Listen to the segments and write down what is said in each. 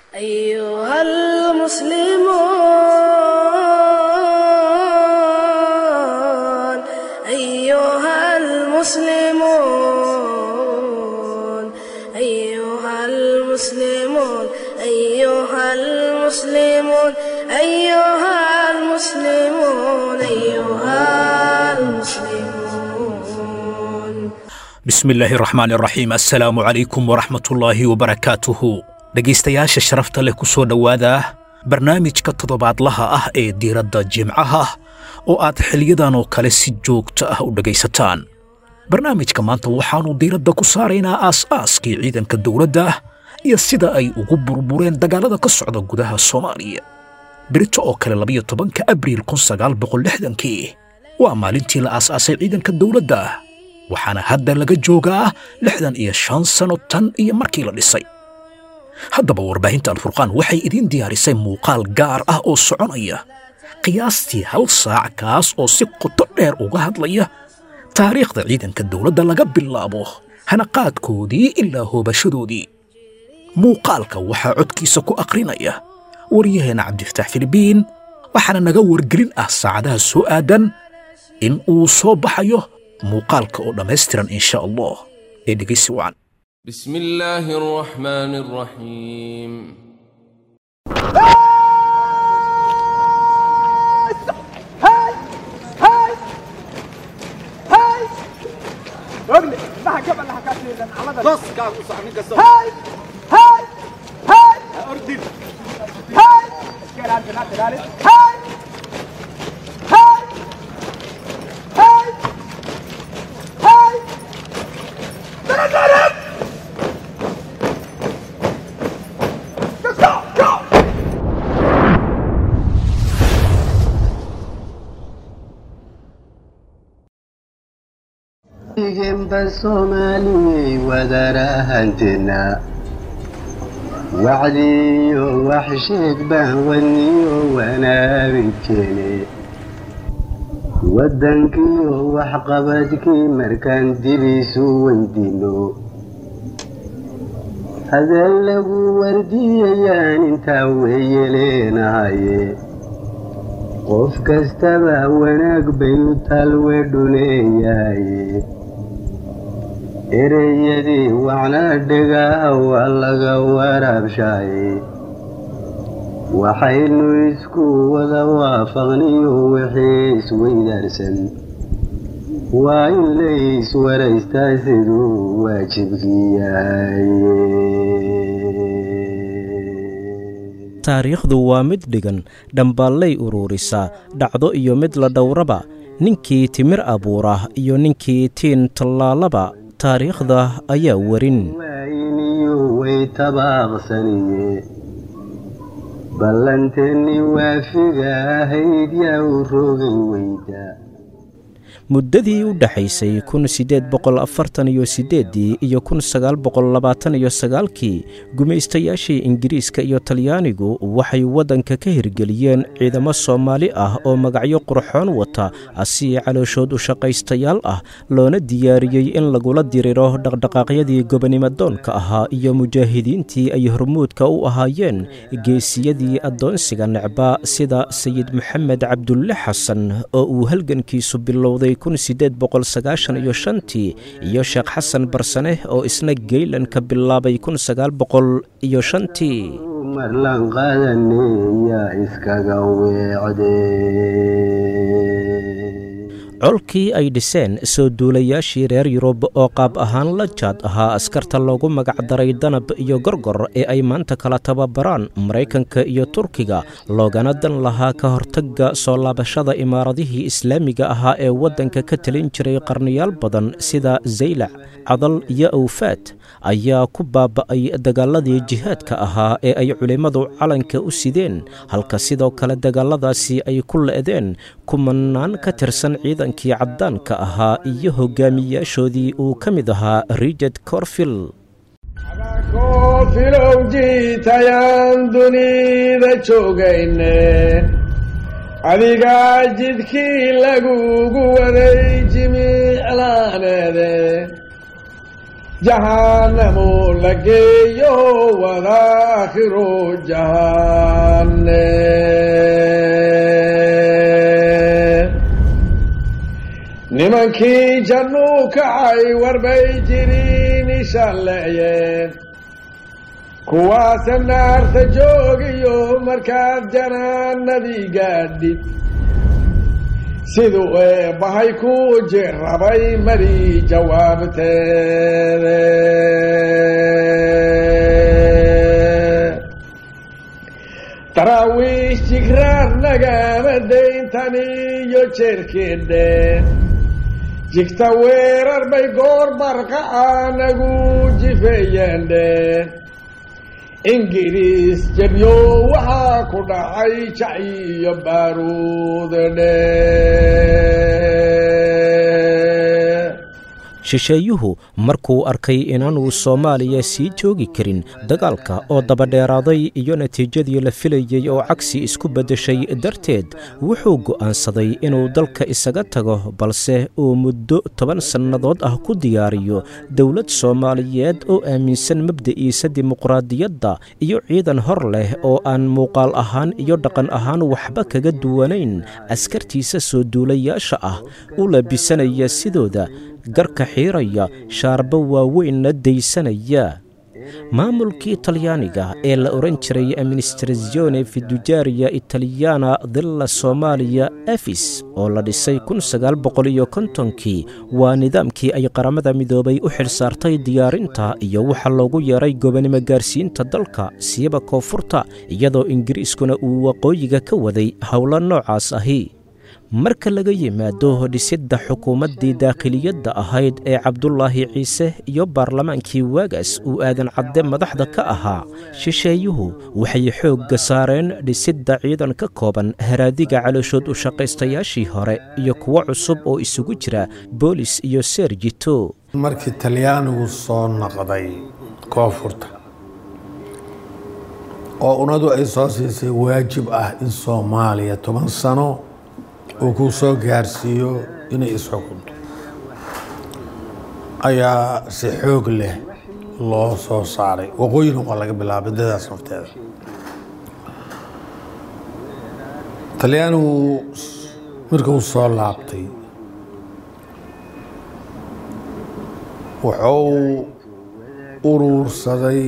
أيها المسلمون أيها المسلمون أيها المسلمون أيها المسلمون أيها المسلمون أيها المسلمون bismillaahi raxmaan raxiim assalaamu calaykum waraxmatullaahi wabarakaatuhu dhegaystayaasha sharafta leh ku soo dhowaada barnaamijka toddobaadlaha ah ee diiradda jimcaha oo aad xiliyadan oo kale si joogto ah u dhegaysataan barnaamijka maanta waxaannu diiradda ku saaraynaa aas-aaskii ciidanka dowladda iyo sida ay ugu burbureen dagaallada ka socda gudaha soomaaliya berito oo kale labayo tobanka abriil kun sagaal boqol lixdankii waa maalintii la aas-aasay ciidanka dowladda waxaana hadda laga joogaa lixdan iyo shan sanno tan iyo markii la dhisay haddaba warbaahinta alfurqaan waxay idiin diyaarisay muuqaal gaar ah oo soconaya qiyaastii hal saac kaas oo si qoto dheer uga hadlaya taariikhda ciidanka dowladda laga bilaabo hanaqaadkoodii ilaa hoobashadoodii muuqaalka waxaa codkiisa ku aqrinaya waryaheena cabdifataax filibiin waxaana naga wargelin ah saacadaha soo aadan in uu soo baxayo muuqaalka oo dhammaystiran insha allah ee dhegaysi wacan بسم الله الرحمن الرحيم igenba soomaaliyey wadarahanteena wacdiyo wax sheeg baan wadniyo wanaabidkeene waddankiyo waxqabadkii markaan dibiisu weydiino hadeen lagu wardiyayaan intaa weeyeleenahaye qof kastaba wanaag bayu talwedhu leeyahaye ereyadii wacnaa dhegaha waa laga waraabshaaye waxaynu isku wada waafaqniyo wixii isweydaarsan waa in lays waraystaa siduu waajibkii yahaye taariikhdu waa mid dhigan dhambaallay uruurisaa dhacdo iyo mid la dhowraba ninkii timir abuura iyo ninkii tiin tallaalaba taariikhda ayaa werin waayiniyo way tabaaqsaniye ballanteennii waafiga ahayd yaa u rogay weyda muddadii u dhexaysay kun siddeed boqol afartan iyo siddeeddii iyo kun sagaal boqol labaatan iyo sagaalkii gumaystayaashii ingiriiska iyo talyaanigu waxay waddanka ka hirgeliyeen ciidamo soomaali ah oo magacyo qurxoon wata asii calooshood u shaqaystayaal ah loona diyaariyey in lagula diriro dhaqdhaqaaqyadii gobonimadoonka ahaa iyo mujaahidiintii ay hormuudka u ahaayeen geesiyadii addoonsiga necba sida sayid maxamed cabdulle xasan oo uu halgankiisu bilowday iyo shantii iyo sheekh xasan barsane oo isna geylan ka bilaabay kun sagaal boqol iyo shantii marlan qaadane yaa iskaga weecde colkii ay dhiseen soo duulayaashii reer yurub oo qaab ahaan la jaad ahaa askarta loogu magacdaray danab iyo gorgor ee ay maanta kala tababaraan maraykanka iyo turkiga loogana dan lahaa ka hortagga soo laabashada imaaradihii islaamiga ahaa ee waddanka ka talin jiray qarniyaal badan sida zaylac cadal iyo awfaad ayaa ku baaba'ay dagaaladii jihaadka ahaa ee ay culimmadu calanka u sideen halka sidoo kale dagaaladaasi ay ku le'deen kumanaan ka tirsan ciidankii caddaanka ahaa iyo hogaamiyaashoodii uu ka mid ahaa richard corfil koofilow jiitayaan dunida joogayne adigaa jidkii lagugu waday jimiclaaneede jahanamo la geeyo wadaakhiro jahane nimankii jannuu kacay warbay jiriin ishalleeyeen kuwaasa naarta joogiyo markaad janaanadii gaadhid siduu eebbahay ku jirrabay mari jawaabteede daraawiish jigraar nagama dayntan iyo jeerkeedheen jigta weerar bay goor barqaca nagu jifeeyeendheen ingiriis jebyo waxaa ku dhacay jaci iyo baaruudadhe shisheeyuhu markuu arkay inaanuu soomaaliya sii joogi karin dagaalka oo dabadheeraaday iyo natiijadii la filayey oo cagsi isku beddeshay darteed wuxuu go'aansaday inuu dalka isaga tago balse uu muddo toban sannadood ah ku diyaariyo dowlad soomaaliyeed oo aaminsan mabda'iisa dimuqraadiyadda iyo ciidan hor leh oo aan muuqaal ahaan iyo dhaqan ahaan waxba kaga duwanayn askartiisa soo duulayaasha ah u labisanaya sidooda garka xiiraya shaarbo waaweynna daysanaya maamulkii talyaaniga ee la odhan jiray administrazione fidujaariya italiyana dilla soomaaliya efis oo la dhisay kii waa nidaamkii ay qaramada midoobay u xilsaartay diyaarinta iyo waxa loogu yeeray gobonimo gaarsiinta dalka siiba koonfurta iyadoo ingiriiskuna uu waqooyiga ka waday howlo noocaas ahi marka laga yimaado dhisidda xukuumaddii daakhiliyadda ahayd ee cabdulaahi ciise iyo baarlamaankii waagaas uu aadan cadde madaxda ka ahaa shisheeyuhu waxay xoogga saareen dhisidda ciidan ka kooban haraadiga calooshood u shaqaystayaashii hore iyo kuwo cusub oo isugu jira boolis iyo seerjito markii talyaanigu soo noqday koonfurta oo unadu ay soo siisay waajib ah in soomaaliya toban sano uu ku soo gaarsiiyo inay isxukunto ayaa si xoog leh loo soo saaray waqooyina waa laga bilaabay dadaas nafteeda talyaanigu markuu soo laabtay wuxuu uruursaday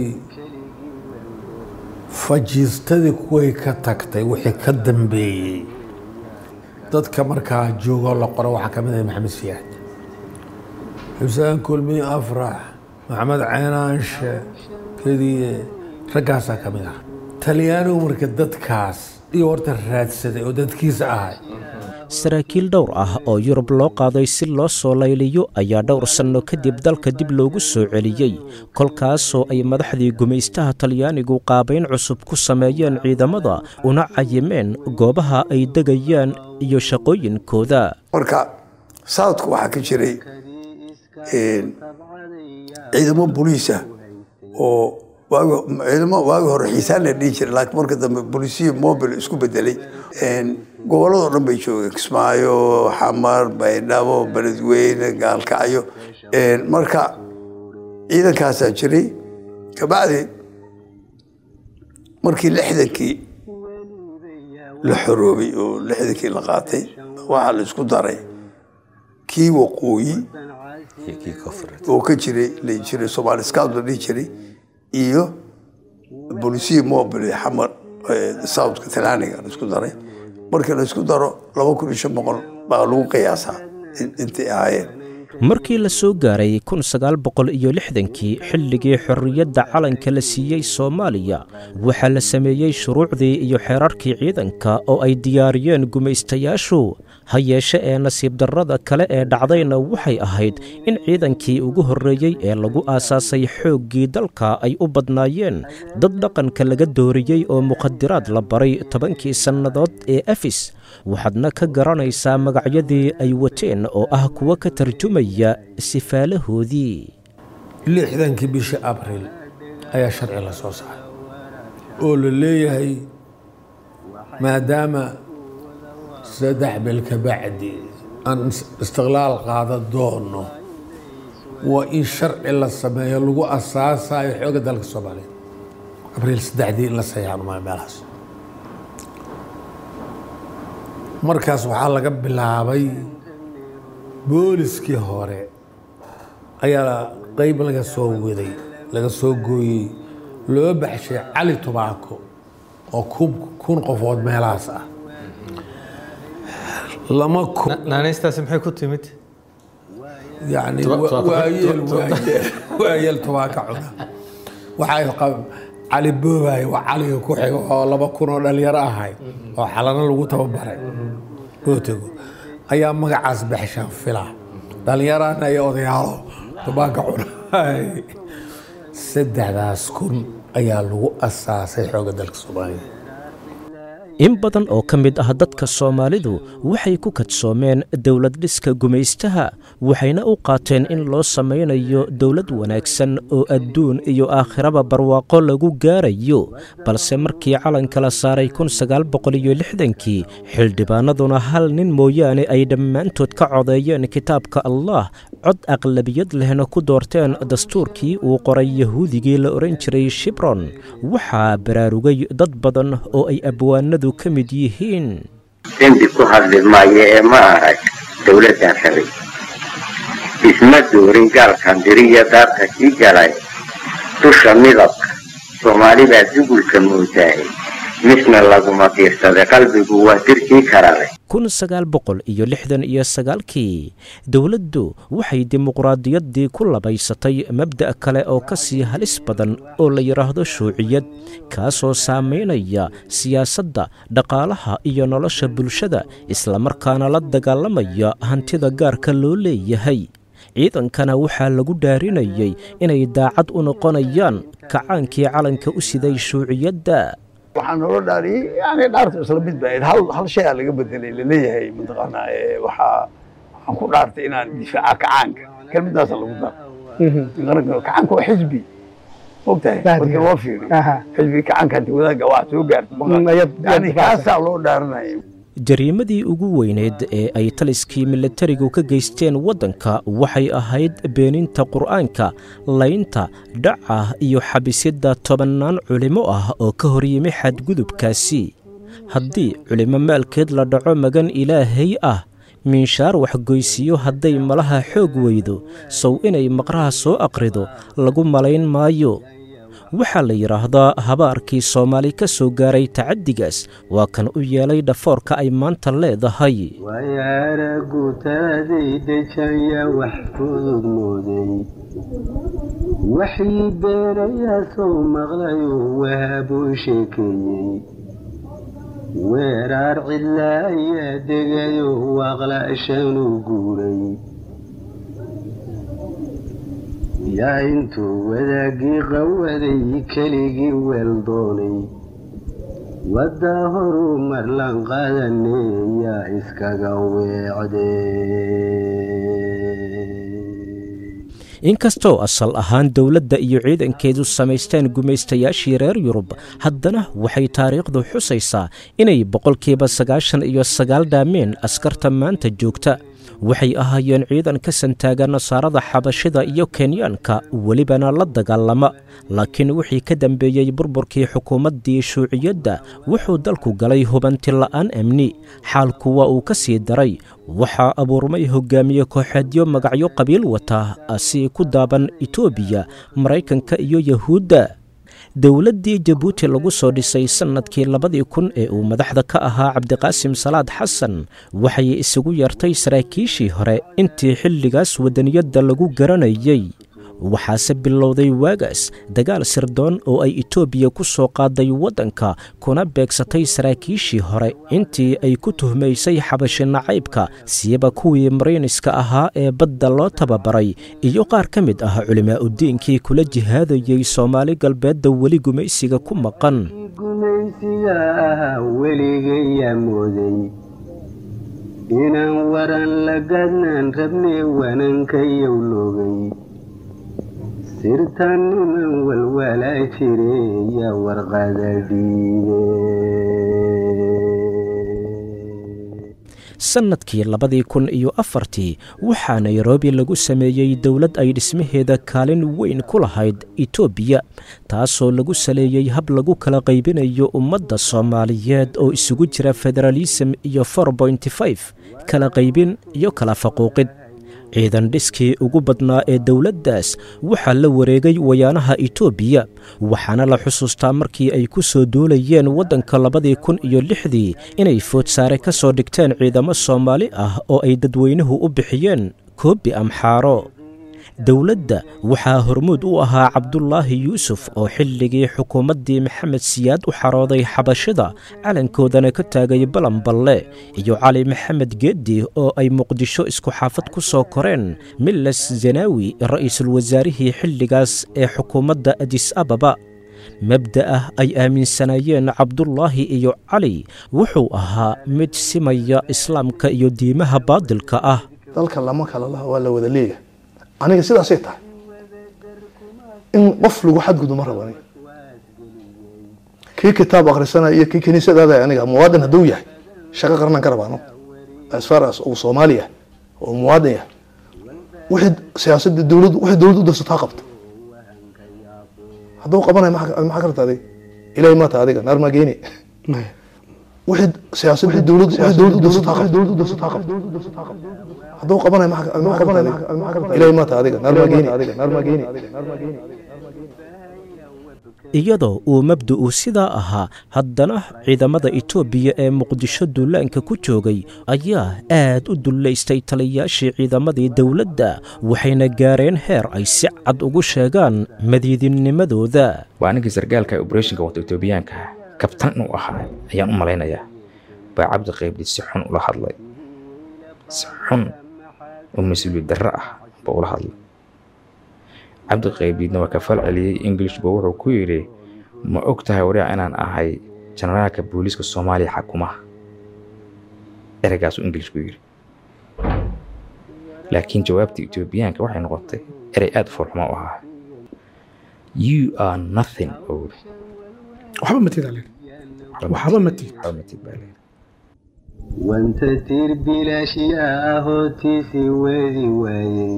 fajiistadii kuway ka tagtay wixii ka dambeeyey dadka markaa joogoo la qoro waxaa ka mid ah maxamed siyaad xuseen kulmiye afrax maxamed ceenaanshe kediye raggaasaa ka mid ah talyaanigu marka dadkaas iyo horta raadsaday oo dadkiisa ahay saraakiil dhowr ah oo yurub loo qaaday si loo soo layliyo ayaa dhowr sanno kadib dalka dib loogu soo celiyey kolkaasoo ay madaxdii gumaystaha talyaanigu qaabayn cusub ku sameeyeen ciidamada una cayimeen goobaha ay degayaan iyo shaqooyinkooda marka southka waxaa ka jiray ciidamo boliisa oo ciidamo waagi hore xiisaan la dhihi jiray laakiin marka dambe bolisiya mobil isku bedelay gobolladoo dhan bay joogeen kismaayo xamar baydhabo beledweyne gaalkacyo marka ciidankaasaa jiray kabacdi markii lixdankii la xoroobay oo lixdankii la qaatay waxaa la isku daray kii waqooyi oo ka jiray la jiray somaali scout la dhihi jiray iyo bolisiya mobil xamar southka talaaniga la isku daray markii la isku daro laba kun iyo shan boqol baa lagu qiyaasaa intay ahaayeen markii la soo gaaray kun sagaal boqol iyo lixdankii xilligii xorriyadda calanka la siiyey soomaaliya waxaa la sameeyey shuruucdii iyo xeerarkii ciidanka oo ay diyaariyeen gumaystayaashu ha yeeshe ee nasiib darrada kale ee dhacdayna waxay ahayd in ciidankii ugu horreeyey ee lagu aasaasay xooggii dalka ay u badnaayeen dad dhaqanka laga dooriyey oo mukhadiraad la baray tobankii sannadood ee efis waxaadna ka garanaysaa magacyadii ay wateen oo ah kuwo ka tarjumaya sifaalahoodii lixdankii bishii abril ayaa sharci la soo saaray oo la leeyahay maadaama saddex bil ka bacdi aan istiqlaal qaada doono waa in sharci la sameeyo lagu asaasayo xooga dalka soomaaliya abriil saddexdii in la sayaano maayo meelahaas markaas waxaa laga bilaabay booliskii hore ayaa qeyb laga soo waday laga soo gooyey loo baxshay cali tubaako oo kun kun qofood meelahaas ah lama kun naanaystaasi maxay ku timid yani Tuba- tubaako- waayeel tu- tu- waayeel waayeel tubaaka cuna waxay qab cali boobaay waa caliga ku xigo oo laba kun oo dhalinyaro ahay oo xalano lagu tababaray oo tego ayaa magacaas baxshaan fila dhalinyarana iyo odayaalo tubaaka cuna saddexdaas kun ayaa lagu asaasay xooga dalka soomaaliya in badan oo ka mid ah dadka soomaalidu waxay ku kadsoomeen dowlad dhiska gumaystaha waxayna u qaateen in loo samaynayo dowlad wanaagsan oo adduun iyo aakhiraba barwaaqo lagu gaarayo balse markii calanka la saaray kii xildhibaanaduna hal nin mooyaane ay dhammaantood ka codeeyeen kitaabka allah cod aqlabiyad lehna ku doorteen dastuurkii uu qoray yahuudigii la odhan jiray shibron waxaa baraarugay dad badan oo ay abwaanadu ka mid yihiin dembi ku hadli maayo ee ma arag dowladdan rabay isma doorin gaalkan diriya daarta kii galay dusha midabka soomaali baa dugulka moodaaye misna laguma diirsaday qalbigu waa dirkii karale iyo lixdan iyo sagaalkii dowladdu waxay dimuqraadiyaddii ku labaysatay mabda' kale oo ka sii halis badan oo la yidhaahdo shuuciyad kaasoo saamaynaya siyaasadda dhaqaalaha iyo nolosha bulshada islamarkaana la dagaalamaya hantida gaarka loo leeyahay ciidankana waxaa lagu dhaarinayay inay daacad u noqonayaan kacaankii calanka u siday shuuciyadda waxaa naloo dhaariyey yani dhaartu isla mid ba hal hal shay aa laga bedelay laleeyahay mataqaanaa ee waxaa waxaan ku dhaartay inaan difaaca kacaanka kelmadaasa lagu dar qaranka kacaanka waa xisbi mogtahay markii loo fiiriyo xisbi kacaanka hadii wadaagga waa soo gaarta yani kaasaa loo dhaaranaya jariimadii ugu weyneed ee ay taliskii milatarigu ka geysteen waddanka waxay ahayd beeninta qur'aanka laynta dhaca iyo xabisyadda tobannaan culimmo ah oo ka hor yimi xadgudubkaasi haddii culimmo maalkeed la dhaco magan ilaahay ah miinshaar waxgoysiyo hadday malaha xoog weydo sow inay maqraha soo aqrido lagu malayn maayo waxaa la yidhaahdaa habaarkii soomaali ka soo gaaray tacaddigaas waa kan u yeelay dhafoorka ay maanta leedahay wayaaragutaaday dejaya wax fudud mooday waxii beerayaa sow maqlayo wahabuu sheekeeyey weeraar cidla ayaa degayo waaqla'shanuu guuray yaa intuu wadaagii qawaday keligii weel doonay waddaa horuu marlan qaadane yaa iskaga weecdee inkastoo asal ahaan dowladda iyo ciidankeedu samaysteen gumaystayaashii reer yurub haddana waxay taariikhdu xusaysaa inay boqolkiiba sagaashan iyo sagaal dhaameen askarta maanta joogta waxay ahaayeen ciidan ka santaaga nasaarada xabashida iyo kenyaanka welibana la dagaalama laakiin wixii ka dambeeyey burburkii xukuumaddii shuuciyadda wuxuu dalku galay hubanti la'aan amni xaalku waa uu ka sii daray waxaa abuurmay hogaamiye kooxeedyo magacyo qabiil wata si ku daaban etoobiya maraykanka iyo yahuudda dowladdii jabuuti lagu soo dhisay sannadkii labadii kun ee uu madaxda ka ahaa cabdiqaasim salaad xasan waxay isugu yeertay saraakiishii hore intii xilligaas wadaniyadda lagu garanayey waxaase bilowday waagaas dagaal sirdoon oo ay etoobiya ku soo qaaday waddanka kuna beegsatay saraakiishii hore intii ay ku tuhmaysay xabashi nacaybka siiba kuwii mariiniska ahaa ee badda loo tababaray iyo qaar ka mid ah culimaa'udiinkii kula jihaadayey soomaali galbeedda weli gumaysiga ku maqan gumaysiga ah weligayaa mooday inaan waran la gadnaan rabnay wanankayow loogay sirtan niman walwalaa jire yaa warqada dhiibe sannadkii labadii kun iyo afartii waxaa nairobi lagu sameeyey dowlad ay dhismaheeda kaalin weyn ku lahayd etoobiya taasoo lagu saleeyey hab lagu kala qaybinayo ummadda soomaaliyeed oo isugu jira federaalism iyo kala qaybin iyo kala faquuqid ciidan dhiskii ugu badnaa ee dowladdaas waxaa la wareegay wayaanaha etoobiya waxaana la xusuustaa markii ay ku soo duulayeen waddanka labadii kun iyo lixdii inay foodsaare ka soo dhigteen ciidamo soomaali ah oo ay dadweynuhu u bixiyeen koobi amxaaro dowladda waxaa hormuud u ahaa cabdulaahi yuusuf oo xilligii xukuumaddii maxamed siyaad u xarooday xabashida calankoodana ka taagay balanballe iyo cali maxamed geeddi oo ay muqdisho isku xaafad ku soo koreen miles zanaawi ra'iisul wasaarihii xilligaas ee xukuumadda adis ababa mabda'ah ay aaminsanaayeen cabdulaahi iyo cali wuxuu ahaa mid simaya islaamka iyo diimaha baadilka ah dalka lama kala laha waa la wada leeyahay aniga sidaasay tahay in qof lagu xadgudu ma rabo aniga kii kitaab akhrisanaya iyo kii kiniisadaada aniga muwaadin hadduu yahay shaqo qarnan ka rabaano as far as uu soomaali yahay oo muwaadin yahay wixii siyaasadda dowladdu wixii dowladdu u darsato ha qabto hadduu qabanayo maxaa karta adiga ilahay maata adiga naar maa geeni wixii siyaasadda dowladdu wixii dowladdu u darsato ha qabto dowladdu u darsato ha qabto hadduu qabanayo maxaa qabanayo ilahay maata adiga naar maa geeni adiga naar maa geeni iyadoo uu mabda'u sidaa ahaa haddana ciidamada etoobiya ee muqdisho duulaanka ku joogay ayaa aad u dullaystay taliyaashii ciidamadii dowladda waxayna gaareen heer ay si cad ugu sheegaan madiidinnimadooda waa ninkii sargaalka obrethonka wata etoobiyaanka kabtan uu ahaa ayaan u malaynayaa baa cabdi qaybdi si xun ula hadlay si xun oo mas-uuliyad darro ah baa ula hadlay cabdi qaybiidna waa ka fal celiyey ingilishba wuxuu ku yidhi ma og tahay wariic inaan ahay jenaraalka booliiska soomaaliya xakumaha ereygaasuu ingilish ku yidhi laakiin jawaabtii etoobiyaanka waxay noqotay erey aad u foolxuma u ahaa you are nothing oo waxba matid waxba matid waxba matid baa leeyahay wanta tir bilaashi ahootiisi weedi waayey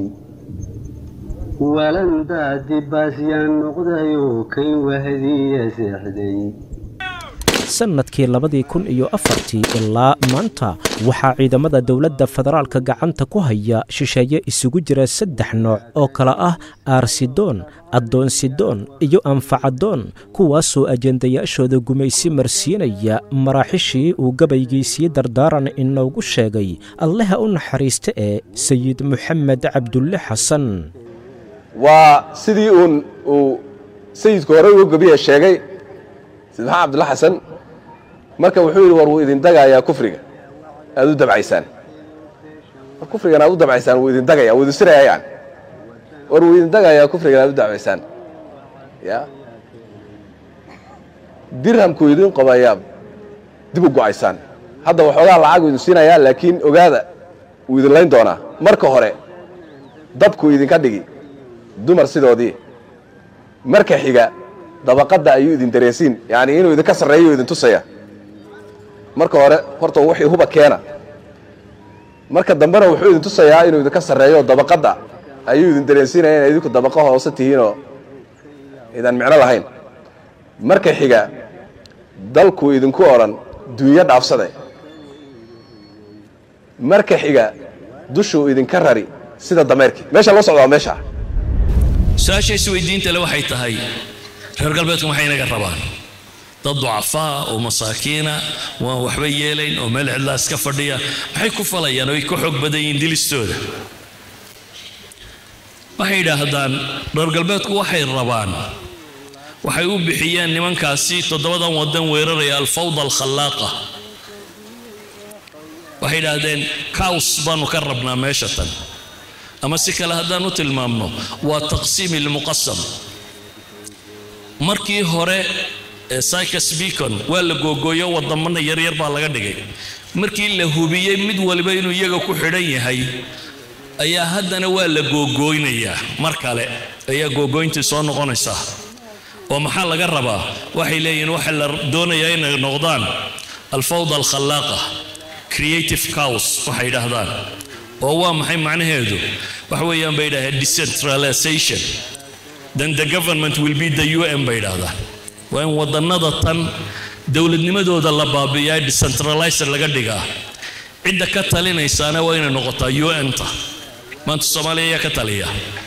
walandaadi baasyaan noqdayoo kay wahdiya seexday sannadkii labadii kun iyo afartii ilaa maanta waxaa ciidamada dowladda federaalka gacanta ku haya shisheeye isugu jira saddex nooc oo kale ah aarsidoon addoonsidoon iyo anfacadoon kuwaasoo ajendayaashooda gumaysi marsiinaya maraaxishii uu gabaygiisii dardaaran inoogu sheegay allaha u naxariista ee sayid moxamed cabdulle xasan waa sidii uun uu sayidku horey uga gabiya sheegay sayid maxamed cabdulla xasan marka wuxuu yidhi war wuu idin dagayaa kufriga aad u dabcaysaan war kufrigan aad u dabcaysaan wuu idin dagaya wuu idin sirayayaan war wuu idin dagayaa kufrigan aad u dabcaysaan ya dirhamkuu idin qobayaa dib u go'aysaan hadda waxoogaa lacag uu idin siinayaa laakiin ogaada wuu idin layn doonaa marka hore dabkuu idinka dhigi dumar sidoodii marka xiga dabaqadda ayuu idin dareensiin yacni inuu idinka sarreeyo idin tusaya marka hore horta wixii huba keena marka dambena wuxuu idin tusayaa inuu idinka sarreeyo dabaqadda ayuu idin dareensiinaya inay idinku dabaqo hoose tihiinoo idaan micno lahayn marka xiga dalkuu idinku odhan dunyo dhaafsade marka xiga dushuu idinka rari sida dameerkii meesha loo socdaa meesha su-aasha isweydiinta le waxay tahay reer galbeedku maxay inaga rabaan dad ducafaa oo masaakiina waan waxba yeelayn oo meel cidlaa iska fadhiya maxay ku falayaan oo ay ka xoog badan yihiin dilistooda waxay yidhaahdaan reer galbeedku waxay rabaan waxay u bixiyeen nimankaasi toddobadan waddan weeraraya alfawda alkhallaaqa waxay yidhaahdeen caws baanu ka rabnaa meesha tan ama si kale haddaan u tilmaamno waa taqsiim ilmuqasam markii hore cycus beacon waa la googooyo wadamana yaryar baa laga dhigay markii la hubiyey mid waliba inuu iyaga ku xidhan yahay ayaa haddana waa la googooynayaa mar kale ayaa googooyntii soo noqonaysaa oo maxaa laga rabaa waxay leeyihiin waxa la doonayaa inay noqdaan alfawda alkhallaaqa creative cows waxay yidhaahdaan oo waa maxay macnaheedu waxa weeyaan bay yidhahdeen decentralization then the government will be the un bay yidhaahdaan waa in wadannada tan dowladnimadooda la baabi'iyaa decentralizer laga dhigaa cidda ka talinaysaana waa inay noqotaa un-ta maanta soomaaliya ayaa ka taliya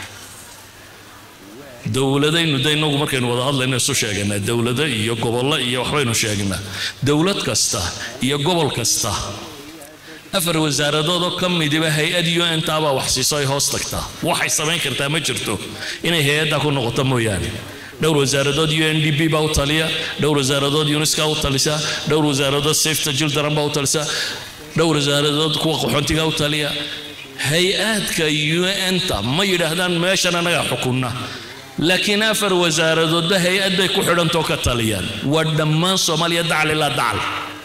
dowladaynu de inagu markaynu wada hadlayno isu sheeganaa dowlado iyo gobollo iyo waxbaynu sheegnaa dowlad kasta iyo gobol kasta afar wasaaradood oo ka midiba hay-ad un taabaa wax siiso ay hoos tagtaa waxay samayn kartaa ma jirto inay hay-addaa ku noqoto mooyaane dhowr wasaaradood u n d b baa u taliya dhowr wasaaradood unisca u talisa dhowr wasaaradood safeta children baa u talisa dhowr wasaaradood kuwa qaxoontiga u taliya hay-aadka un-ta ma yidhaahdaan meeshan annagaa xukunna laakiin afar wasaaradoodba hay-ad bay ku xidhantoo ka taliyaan waa dhammaan soomaaliya dacal ilaa dacal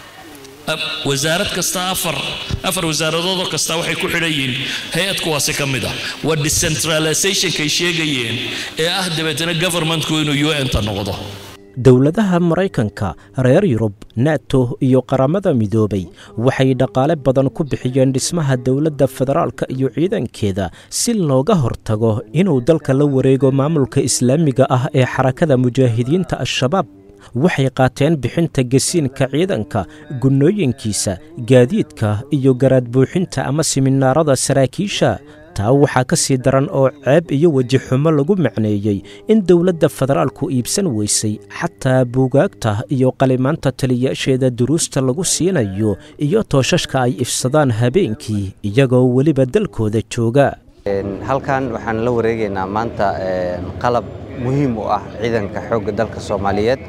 wasaarad kasta afar afar wasaaradoodoo kasta waxay ku xidhan yihiin hay-ad kuwaasi ka mid ah waa decentralizationkay sheegayeen ee ah dabeetana governmentku inuu un-ta noqdo dowladaha maraykanka reer yurub nato iyo qaramada midoobay waxay dhaqaale badan ku bixiyeen dhismaha dowladda federaalka iyo ciidankeeda si looga hortago inuu dalka la wareego maamulka islaamiga ah ee xarakada mujaahidiinta al-shabaab waxay qaateen bixinta gesiinka ciidanka gunnooyinkiisa gaadiidka iyo garaad buuxinta ama siminaarada saraakiisha taa waxaa ka sii daran oo ceeb iyo weji xumo lagu macneeyey in dowladda federaalku iibsan weysay xataa buugaagta iyo qalimaanta taliyaasheeda duruusta lagu siinayo iyo tooshashka ay ifsadaan habeenkii iyagoo weliba dalkooda jooga halkan waxaan la wareegaynaa maanta qalab muhiim u ah ciidanka xoogga dalka soomaaliyeed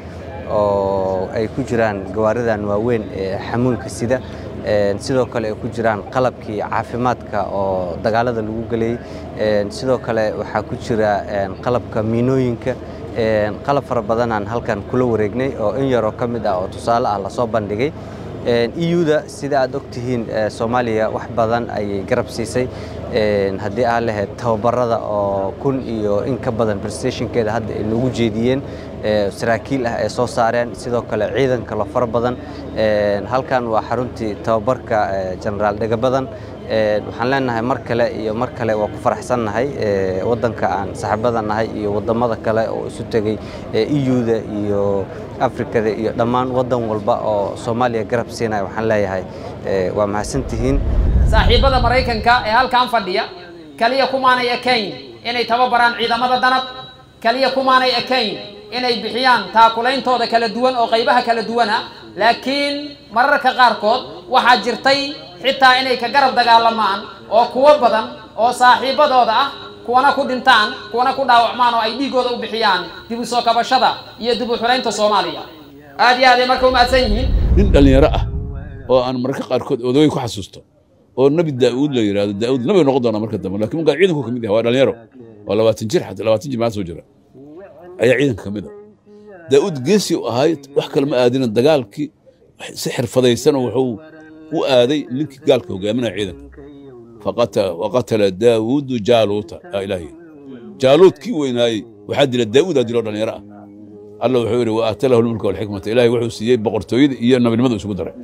oo ay ku jiraan gawaaridan waaweyn ee xamuulka sida sidoo kale ay ku jiraan qalabkii caafimaadka oo dagaalada lagu gelayay sidoo kale waxaa ku jira qalabka miinooyinka qalab fara badanaan halkan kula wareegnay oo in yaroo ka mid ah oo tusaale ah lasoo bandhigay euda sida aad ogtihiin soomaaliya wax badan ayay garab siisay haddii aa lahayd tababarada oo kun iyo in ka badan prestationkeeda hadda ay noogu jeediyeen saraakiil ah ay soo saareen sidoo kale ciidan kalo fara badan halkan waa xaruntii tababarka genaraal dhegabadan waxaan leenahay mar kale iyo mar kale waa ku faraxsannahay waddanka aan saxaabada nahay iyo waddamada kale oo isu tegey euda iyo afrikada iyo dhammaan waddan walba oo soomaaliya garab siinaya waxaan leeyahay waa mahadsantihiin saaxiibbada maraykanka ee halkan fadhiya kaliya kumaanay ekayn inay tababaraan ciidamada danab kaliya kumaanay ekayn inay bixiyaan taakulaintooda kala duwan oo qaybaha kala duwana laakiin mararka qaarkood waxaa jirtay xitaa inay ka garab dagaalamaan oo kuwo badan oo saaxiibbadooda ah kuwana ku dhintaan kuwana ku dhaawacmaan oo ay dhiiggooda u bixiyaan dib u soo kabashada iyo dib u xuraynta soomaaliya aad iyo aaday marka u mahadsan yihiin nin dhallinyaro ah oo aan mararka qaarkood odogay ku xasuusto oo nebi daa'uud la yidhahdo daa'uud nabi noqon doona marka dambe lakin markaa ciidanku ka mid yahay waa dhallinyaro waa labaatan jir xataa labaatan jir maa soo jira ayaa ciidanka ka mid a daa'uud geesi u ahay wax kale ma aadina dagaalkii si xirfadaysan wuxuu u aaday ninkii gaalka hogaaminaya ciidanka waqatala daawuudu jaaluuta aa ilaahi jaaluud kii weynaayey waxaa dila daa'uud aa diloo dhallinyaro ah alla wuxuu yidhi wa aatalahu lmulka walxikmata ilaahay wuxuu siiyey boqortooyada iyo nabinimadu isugu daray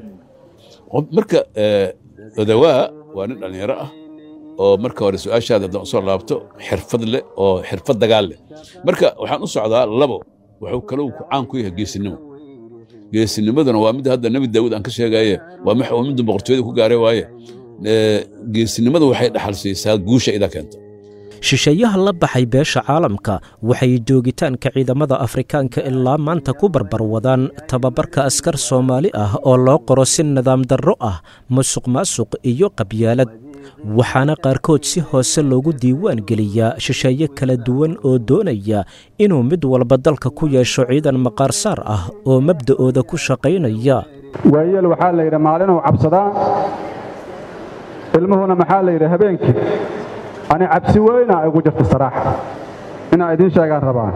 marka odawaa waa nin dhallinyaro ah oo marka hore su-aashaada haddaan usoo laabto xirfad leh oo xirfad dagaal leh marka waxaan u socdaa labo wuxuu kalou caan ku yahay geesinimo geesinimaduna waa mid hadda nebi daawuud aan ka sheegaye waa midda boqortooyada ku gaaray waaye geesinimada waxay dhaxal siisaa guusha idaa keenta shisheeyaha la baxay beesha caalamka waxay joogitaanka ciidamada afrikaanka ilaa maanta ku barbarwadaan tababarka askar soomaali ah oo loo qoro si nidaam darro ah musuq maasuq iyo qabyaalad waxaana qaarkood si hoose loogu diiwaan geliyaa shisheeye kala duwan oo doonaya inuu mid walba dalka ku yeesho ciidan maqaarsaar ah oo mabda'ooda ku shaqaynaya waayeel waxaa la yidhi maalinuu cabsadaa ilmuhuna maxaa la yidhi habeenkii ani cabsi weyna igu jirta saraaxa inaa idiin sheegaan rabaan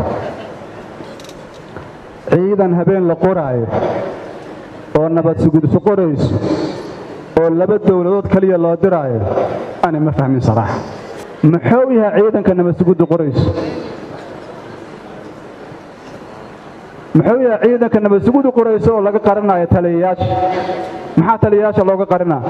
ciidan habeen la qoraayo oo nabad sugudsu qorayso oo laba dowladood keliya loo diraayo ani ma fahmin saraaxa muxuu yahay ciidanka nabad suguddu qorayso muxuu yahay ciidanka nabadsugudu qorayso oo laga qarinayo taliyayaasha maxaa taliyayaasha looga qarinaa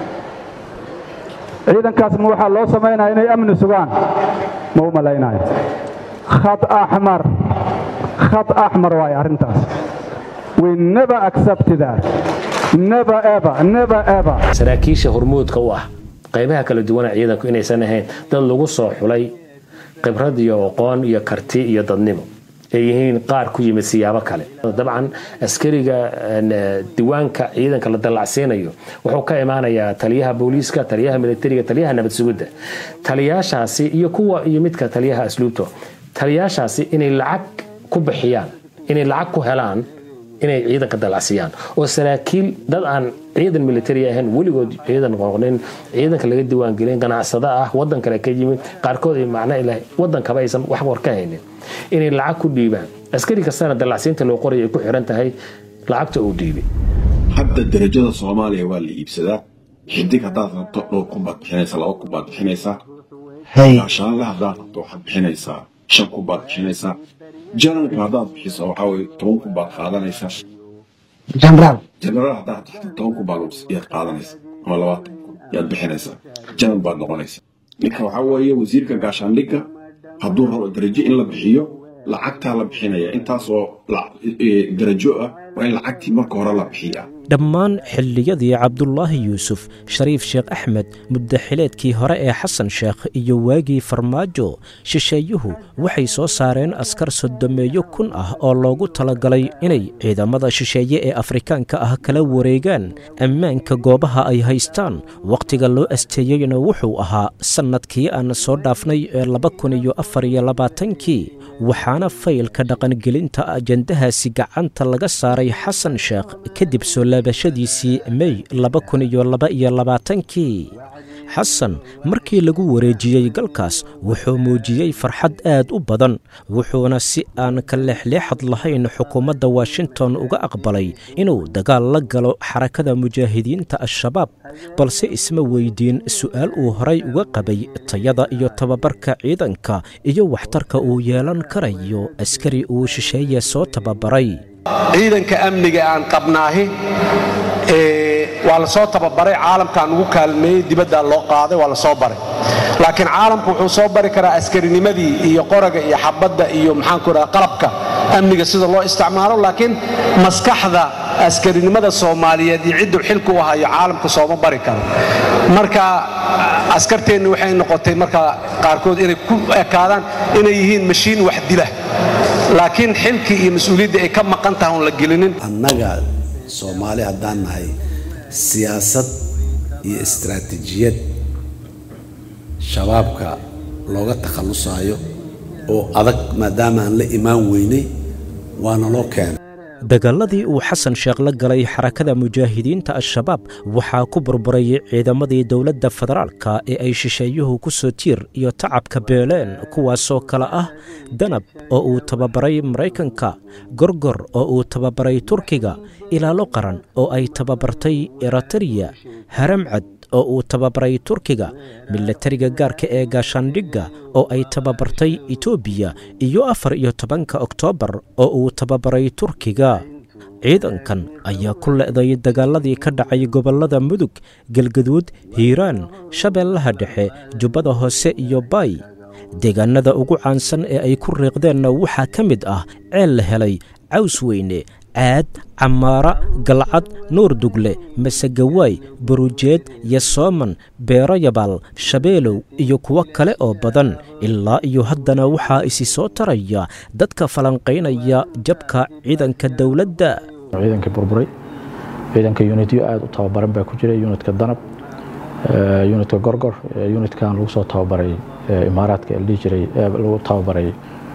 ciidankaasma waxaa loo samaynaya inay amni sugaan ma u malaynayo khad axmar khad axmar waaye arrintaas we never accept that never ever never ever saraakiisha hormuudka u ah qaybaha kala duwana ciidanku inaysan ahayn dad lagu soo xulay khibrad iyo aqoon iyo karti iyo dadnimo ay yihiin qaar ku yimid siyaabo kale dabcan askariga diiwaanka ciidanka la dallacsiinayo wuxuu ka imaanayaa taliyaha booliiska taliyaha militariga taliyaha nabad sugidda taliyaashaasi iyo kuwa iyo midka taliyaha asluubto taliyaashaasi inay lacag ku bixiyaan inay lacag ku helaan inay ciidanka dallacsiiyaan oo saraakiil dad aan ciidan militari ahayn weligood ciidan noqonin ciidanka laga diiwaangelin ganacsada ah wadan kale ka yimid qaarkood ay macno ilahay wadankaba aysan wax war ka haynin inay lacag ku dhiibaan askari kastana dallacsiinta loo qoray ay ku xiran tahay lacagta uu dhiibay hadda darajada soomaaliya waa la iibsadaa xidig haddaad rabto dhowr kun baad bixinaysaa laba kun baad bixinaysaa gaashaanle haddaad rabto waxaad bixinaysaa shan kun baad bixinaysaa janaralka haddaad bixiso waxaa weye toban kun baad qaadanaysaa jenaraal jenaraal haddaad taxto toban kun baad yaad qaadanaysaa ama labaatan kun yaad bixinaysaa janar baad noqonaysaa ninka waxaa weeye wasiirka gaashaandhigga hadduu rabo darajo in la bixiyo lacagtaa la bixinaya intaasoo darajo ah waa in lacagtii marka hore la bixiyaa dhammaan xilliyadii cabdulaahi yuusuf shariif sheekh axmed muddaxileedkii hore ee xasan sheekh iyo waagii farmaajo shisheeyuhu waxay soo saareen askar sodomeeyo kun ah oo loogu talagalay inay ciidamada shisheeye ee afrikaanka ah kala wareegaan ammaanka goobaha ay haystaan wakhtiga loo asteeyeyna wuxuu ahaa sannadkii aan soo dhaafnay ee laba kun iyo afar iyo labaatankii waxaana faylka dhaqangelinta ajandahaasi gacanta laga saaray xasan sheekh kadib soo laabashadiisii mey laba kun iyo laba iyo labaatankii xasan markii lagu wareejiyey galkaas wuxuu muujiyey farxad aad u badan wuxuuna si aan ka leexleexad lahayn xukuumadda washington uga aqbalay inuu dagaal la galo xarakada mujaahidiinta al-shabaab balse isma weydiin su'aal uu horay uga qabay tayada iyo tababarka ciidanka iyo waxtarka uu yeelan karayo askari uu shisheeye soo tababaray ciidanka amniga aan qabnaahi waa la soo tababaray caalamkaan ugu kaalmeeyey dibaddaa loo qaaday waa la soo baray laakiin caalamku wuxuu soo bari karaa askarinimadii iyo qoraga iyo xabadda iyo maxaanku idhaha qalabka amniga sida loo isticmaalo laakiin maskaxda askarinimada soomaaliyeed iyo cidduu xilka u hayo caalamka sooma bari karo marka askarteenni waxay noqotay marka qaarkood inay ku ekaadaan inay yihiin mashiin wax dila laakiin xilkii iyo mas-uuliyaddii ay ka maqan tahay oon la gelinin annaga soomaali haddaan nahay siyaasad iyo istaraatiijiyad shabaabka looga takhallusaayo oo adag maadaama aan la imaan weynay waana loo keenay dagaaladii uu xasan sheekh la galay xarakada mujaahidiinta al-shabaab waxaa ku burburay ciidamadii dowladda federaalka ee ay shisheeyuhu ku soo tiir iyo tacabka beeleen kuwaasoo kale ah danab oo uu tababaray maraykanka gorgor oo uu tababaray turkiga ilaalo qaran oo ay tababartay eritariya haramcad oo uu tababaray turkiga milatariga gaarka ee gaashaandhigga oo ay tababartay etoobiya iyo afar iyo tobanka oktoobar oo uu tababaray turkiga ciidankan ayaa ku le'day dagaaladii ka dhacay gobollada mudug galgaduud hiiraan shabeellaha dhexe jubbada hoose iyo baay deegaannada ugu caansan ee ay ku riiqdeenna waxaa ka mid ah ceel la helay caws weyne caad camaara galcad nuur dugle masegawaay barujeed yasooman beero yabaal shabeelow iyo kuwo kale oo badan ilaa iyo haddana waxaa isi soo taraya dadka falanqaynaya jabka ciidanka dowladda ciidankii burburay ciidanka unityo aad u tababaran baa ku jiray unitka danab unitka gorgor unitkan lagu soo tababaray imaaraadka ee la dhihi jiray lagu tababaray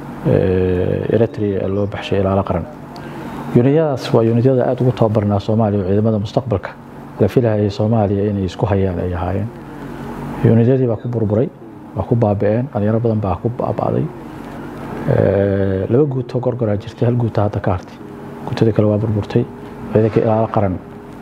eritrea ee loo baxshay ilaalo qaran yunityadaas waa yunityada aad ugu tababarnaa soomaaliya oo ciidamada mustaqbalka la filahayay soomaaliya inay isku hayaan ay ahaayeen yunityadii baa ku burburay waa ku baabi'een dhalinyaro badan baa ku baaba'day laba guuto gorgoraa jirtay hal guuta hadda ka hartay guutadii kale waa burburtay ciidanka ilaalo qaran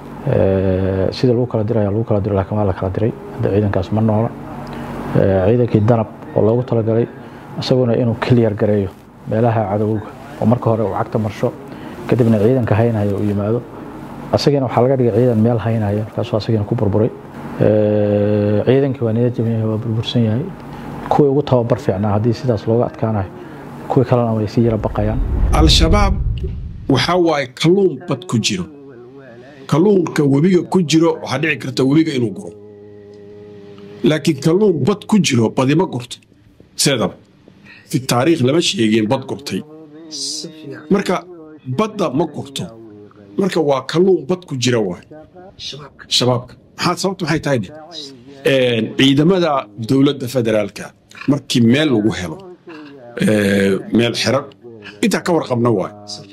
sida lagu kala diraya lagu kala diro laakiin waa la kala diray hadda ciidankaas ma noola ciidankii danab oo loogu talagalay isaguna inuu kiliyar gareeyo meelaha cadowga oo marka hore uu cagta marsho kadibna ciidanka haynaya uu yimaado asagana waxaa laga dhigay ciidan meel haynaya markaasuu asagana ku burburay ciidankii waa niyad jaban yahay waa burbursan yahay kuwii ugu tababar fiicnaa haddii sidaas looga adkaanayo kuwii kalena way sii yara baqayaan al-shabaab waxaa waaye kalluun bad ku jiro kalluunka webiga ku jiro waxaa dhici karta webiga inuu guro laakiin kalluun bad ku jiro badima gurto seedaba fi taariikh lama sheegeen bad gurtay marka badda ma gurto marka waa kalluun bad ku jira waay shabaabka maxaa sababtu maxay tahay dhe ciidamada dowladda federaalka markii meel lagu helo meel xiran intaa ka warqabna waay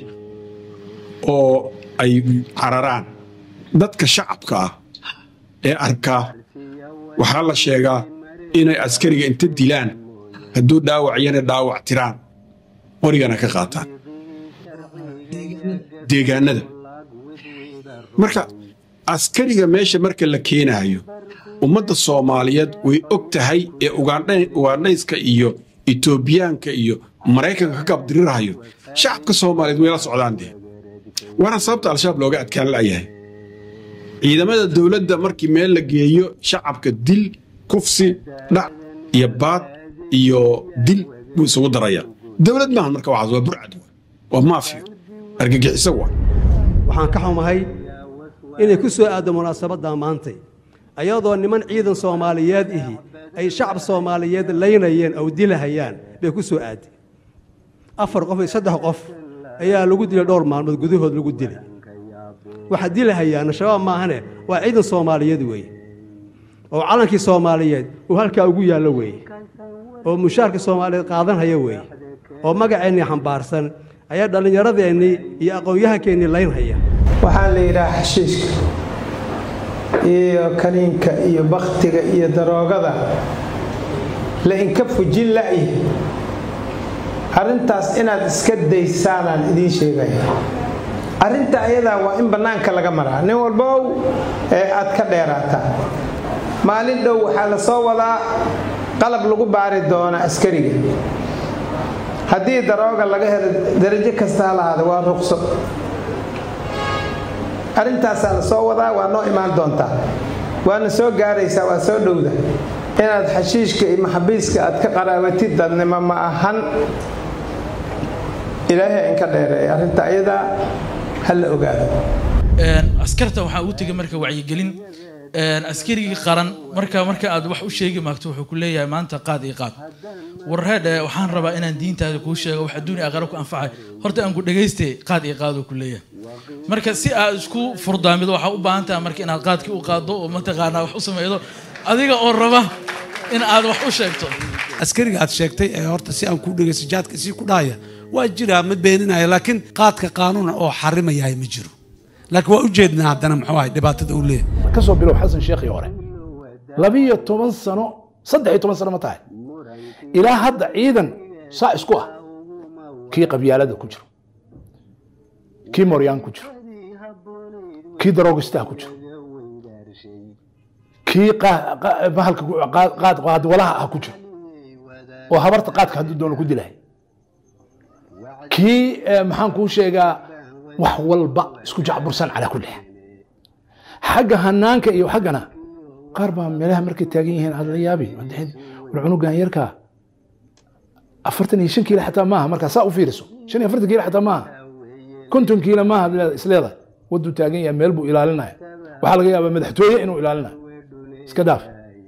oo ay cararaan dadka shacabka ah ee arkaa waxaa la sheegaa inay askariga inta dilaan hadduu dhaawaciyana dhaawac tiraan qorigana ka qaataan deegaanada marka askariga meesha marka la keenaayo ummadda soomaaliyeed way og tahay ee ugandhayska iyo etoobiyaanka iyo maraykanka ka gabdirirahayo shacabka soomaaliyeed way la socdaan dee waana sababta al-shabaab looga adkaan la'yahay ciidamada dowladda markii meel la geeyo shacabka dil kufsi dhac iyo baad iyo dil buu isugu daraya dowlad maahan marka waxaas waa burcad waa maafiyo argagixiso waa waxaan ka xumahay inay ku soo aaddo munaasabadda maantay ayadoo niman ciidan soomaaliyeed ihi ay shacab soomaaliyeed laynayeen oo dilahayaan bay ku soo aadday afar qof iyo saddex qof ayaa lagu dilay dhowr maalmood gudahood lagu dilay waxaa dilahayaana shabaab maahane waa ciidan soomaaliyeed weeye oo calankii soomaaliyeed uu halkaa ugu yaallo weeye oo mushaarka soomaaliyeed qaadanhaya weeye oo magaceennii xambaarsan ayaa dhallinyaradeenii iyo aqoon-yahankeennii laynhaya waxaa la yidhaha xashiishka iyo kaniinka iyo bakhtiga iyo daroogada la inka fujin la'yi arrintaas inaad iska daysaanaan idiin sheegaya arrinta ayadaa waa in bannaanka laga maraa nin walbow ee aad ka dheeraataa maalin dhow waxaa la soo wadaa qalab lagu baari doona askariga haddii darooga laga helo darajo kasta ha lahaada waa ruqso arrintaasaa la soo wadaa waa noo imaan doontaa waana soo gaaraysaa waa soo dhowda inaad xashiishka iyo maxabiiska aad ka qaraabatid dadnimo ma ahan ilaahay inka dheereey arrinta ayadaa ha la ogaado askarta waxaa ugu tegay marka wacyigelin askarigii qaran marka marka aad wax u sheegi maagto wuxuu ku leeyahay maanta qaad iyo qaad warreedhe waxaan rabaa inaan diintaada kuu sheego wax adduun iyo aqara ku anfacay horta aan ku dhegayste qaad iyo qaaduu ku leeyahay marka si aad isku furdaamido waxaa u baahan tahay marka inaad qaadkii u qaaddo oo mataqaanaa wax u samaydo adiga oo raba in aad wax u sheegto askariga aad sheegtay ee horta si aan kuu dhegaysto jaadka sii ku dhahaya waa jiraa ma beeninaya laakiin qaadka qaanuuna oo xarimayahay ma jiro laakiin waa ujeednaa haddana muxuu ahay dhibaatada uu leeyahay ka soo bilow xasan sheekhii hore labiyo toban sano saddex iyo toban sano ma tahay ilaa hadda ciidan saa isku ah kii qabyaalada ku jiro kii moryaan ku jiro kii daroogistaha ku jiro kii bahalka qaad qaadwalaha ah ku jiro oo habarta qaadka hadduu doono ku dilahay kii maxaan kuu sheegaa wax walba isku jacbursan calaa kulli xaal xagga hanaanka iyo xaggana qaar baa meelaha markay taagan yihiin aad la yaabi war cunugan yarkaa afartan iyo shan kiilo xataa maaha markaa saa u fiiriso shan iyo afartan kiilo xataa maaha konton kiilo maaha isleedahay waduu taagan yahay meel buu ilaalinaya waxaa laga yaabaa madaxtooye inuu ilaalinayo iska daaf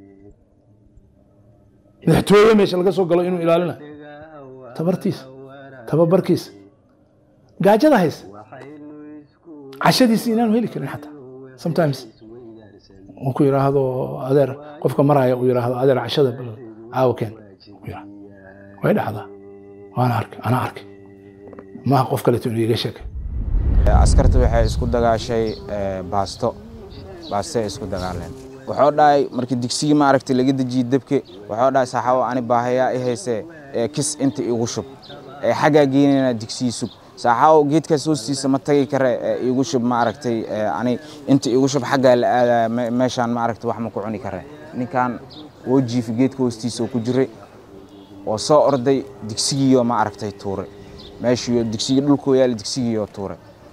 madaxtooye meesha laga soo galo inuu ilaalinayo tabartiisa tababarkiisa gaajada haysa cashadiisa inaanu heli karin xataa sometimes uu ku yidhaahdo adeer qofka maraya uu yidhaahdo adeer cashada caawa keen way dhacdaa waana arkay anaa arkay maaha qof kaleeto inuu iga sheekay askarta waxay isku dagaashay baasto baastay isku dagaaleen wuxuu dhahay markii digsigii maaragtay laga dejiyey dabke wuxuu dhahay saaxaabo ani baahayaa i haysee kis inta igu shub xaggaa geynayna digsigii sug saaxaawo geedkaas hoostiisa ma tagi kare igu shub maaragtay ani inta igu shub xaggaa la aadaya meeshaan maaragtay wax ma ku cuni kare ninkan woo jiifi geedka hoostiisa oo ku jiray oo soo orday digsigiiyo maaragtay tuuray meeshiiyo digsigii dhulkoo yaala digsigiiyo tuuray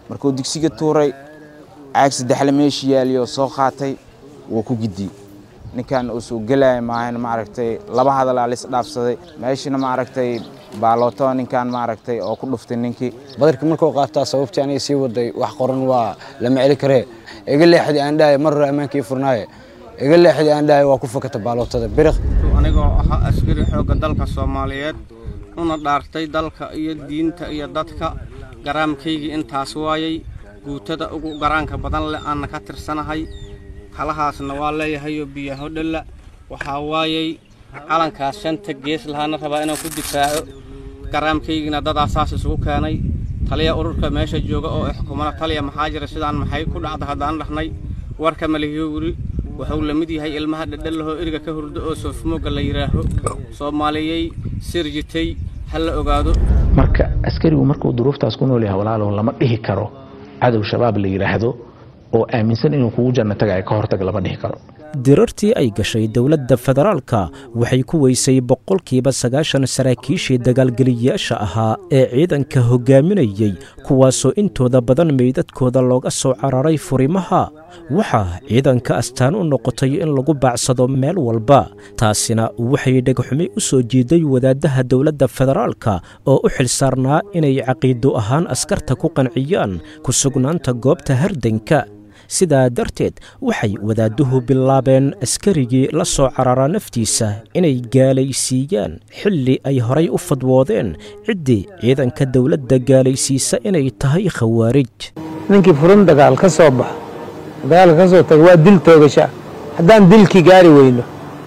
markuu digsiga tuuray caag saddexle meeshii yaaliyo soo qaatay wuu ku gidiyey ninkan uu soo gelaya maahan maaragtay laba hadalaa lis dhaafsaday meeshina maaragtay baalooto ninkan maaragtay oo ku dhuftay ninkii badarka markuu qaataa sababtii aniga sii waday wax qoran waa lama celi karee iga leexdii aan dhahay mar hore ammaankii furnaaye iga leexdii aan dhahay waa ku fakata baalootada biriq anigoo ahaa askari xoogga dalka soomaaliyeed una dhaartay dalka iyo diinta iyo dadka garaamkaygii intaas waayay guutada ugu garaanka badan leh aanna ka tirsanahay halahaasna waa leeyahayoo biyaho dhalla waxaa waayay calankaas shanta gees lahaana rabaa inaan ku difaaco garaamkaygiina dadaa saas isugu keenay taliya ururka meesha jooga oo xukumada taliya maxaa jira sidaan maxay ku dhacda haddaan dhahnay warka malihiyo wuri wuxuu la mid yahay ilmaha dhedhallahoo eriga ka hurdo oo soofmooga la yidhaaho soomaaliyey sirjitay ha la ogaado marka askarigu markuu duruuftaas ku nool yahay walaalow lama dhihi karo cadow shabaab la yidhaahdo oo aaminsan inuu kugu janno tagayo ka hortag lama dhihi karo dirartii ay gashay dowladda federaalka waxay ku weysay boqolkiiba sagaashan saraakiishii dagaalgeliyayaasha ahaa ee ciidanka hoggaaminayey kuwaasoo intooda badan meydadkooda looga soo cararay furimaha waxaa ciidanka astaan u noqotay in lagu baacsado meel walba taasina waxay dhegxumi u soo jiiday wadaaddaha dowladda federaalka oo u xilsaarnaa inay caqiido ahaan askarta ku qanciyaan ku sugnaanta goobta hardanka sidaa darteed waxay wadaadduhu bilaabeen askarigii la soo cararaa naftiisa inay gaalaysiiyaan xilli ay horay u fadwoodeen ciddii ciidanka dowladda gaalaysiisa inay tahay khawaarij ninkii furin dagaal ka soo baxo dagaalka ka soo taga waa dil toogasha haddaan dilkii gaari weyno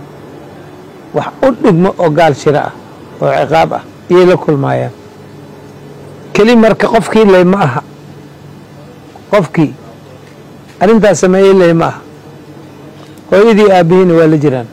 wax u dhigmo oo gaal shiro ah oo ciqaab ah iyay la kulmaayaan keli marka qofkii ley ma aha qofkii arrintaas sameeyey ley ma aha hooyadii aabbihiina waa la jiraan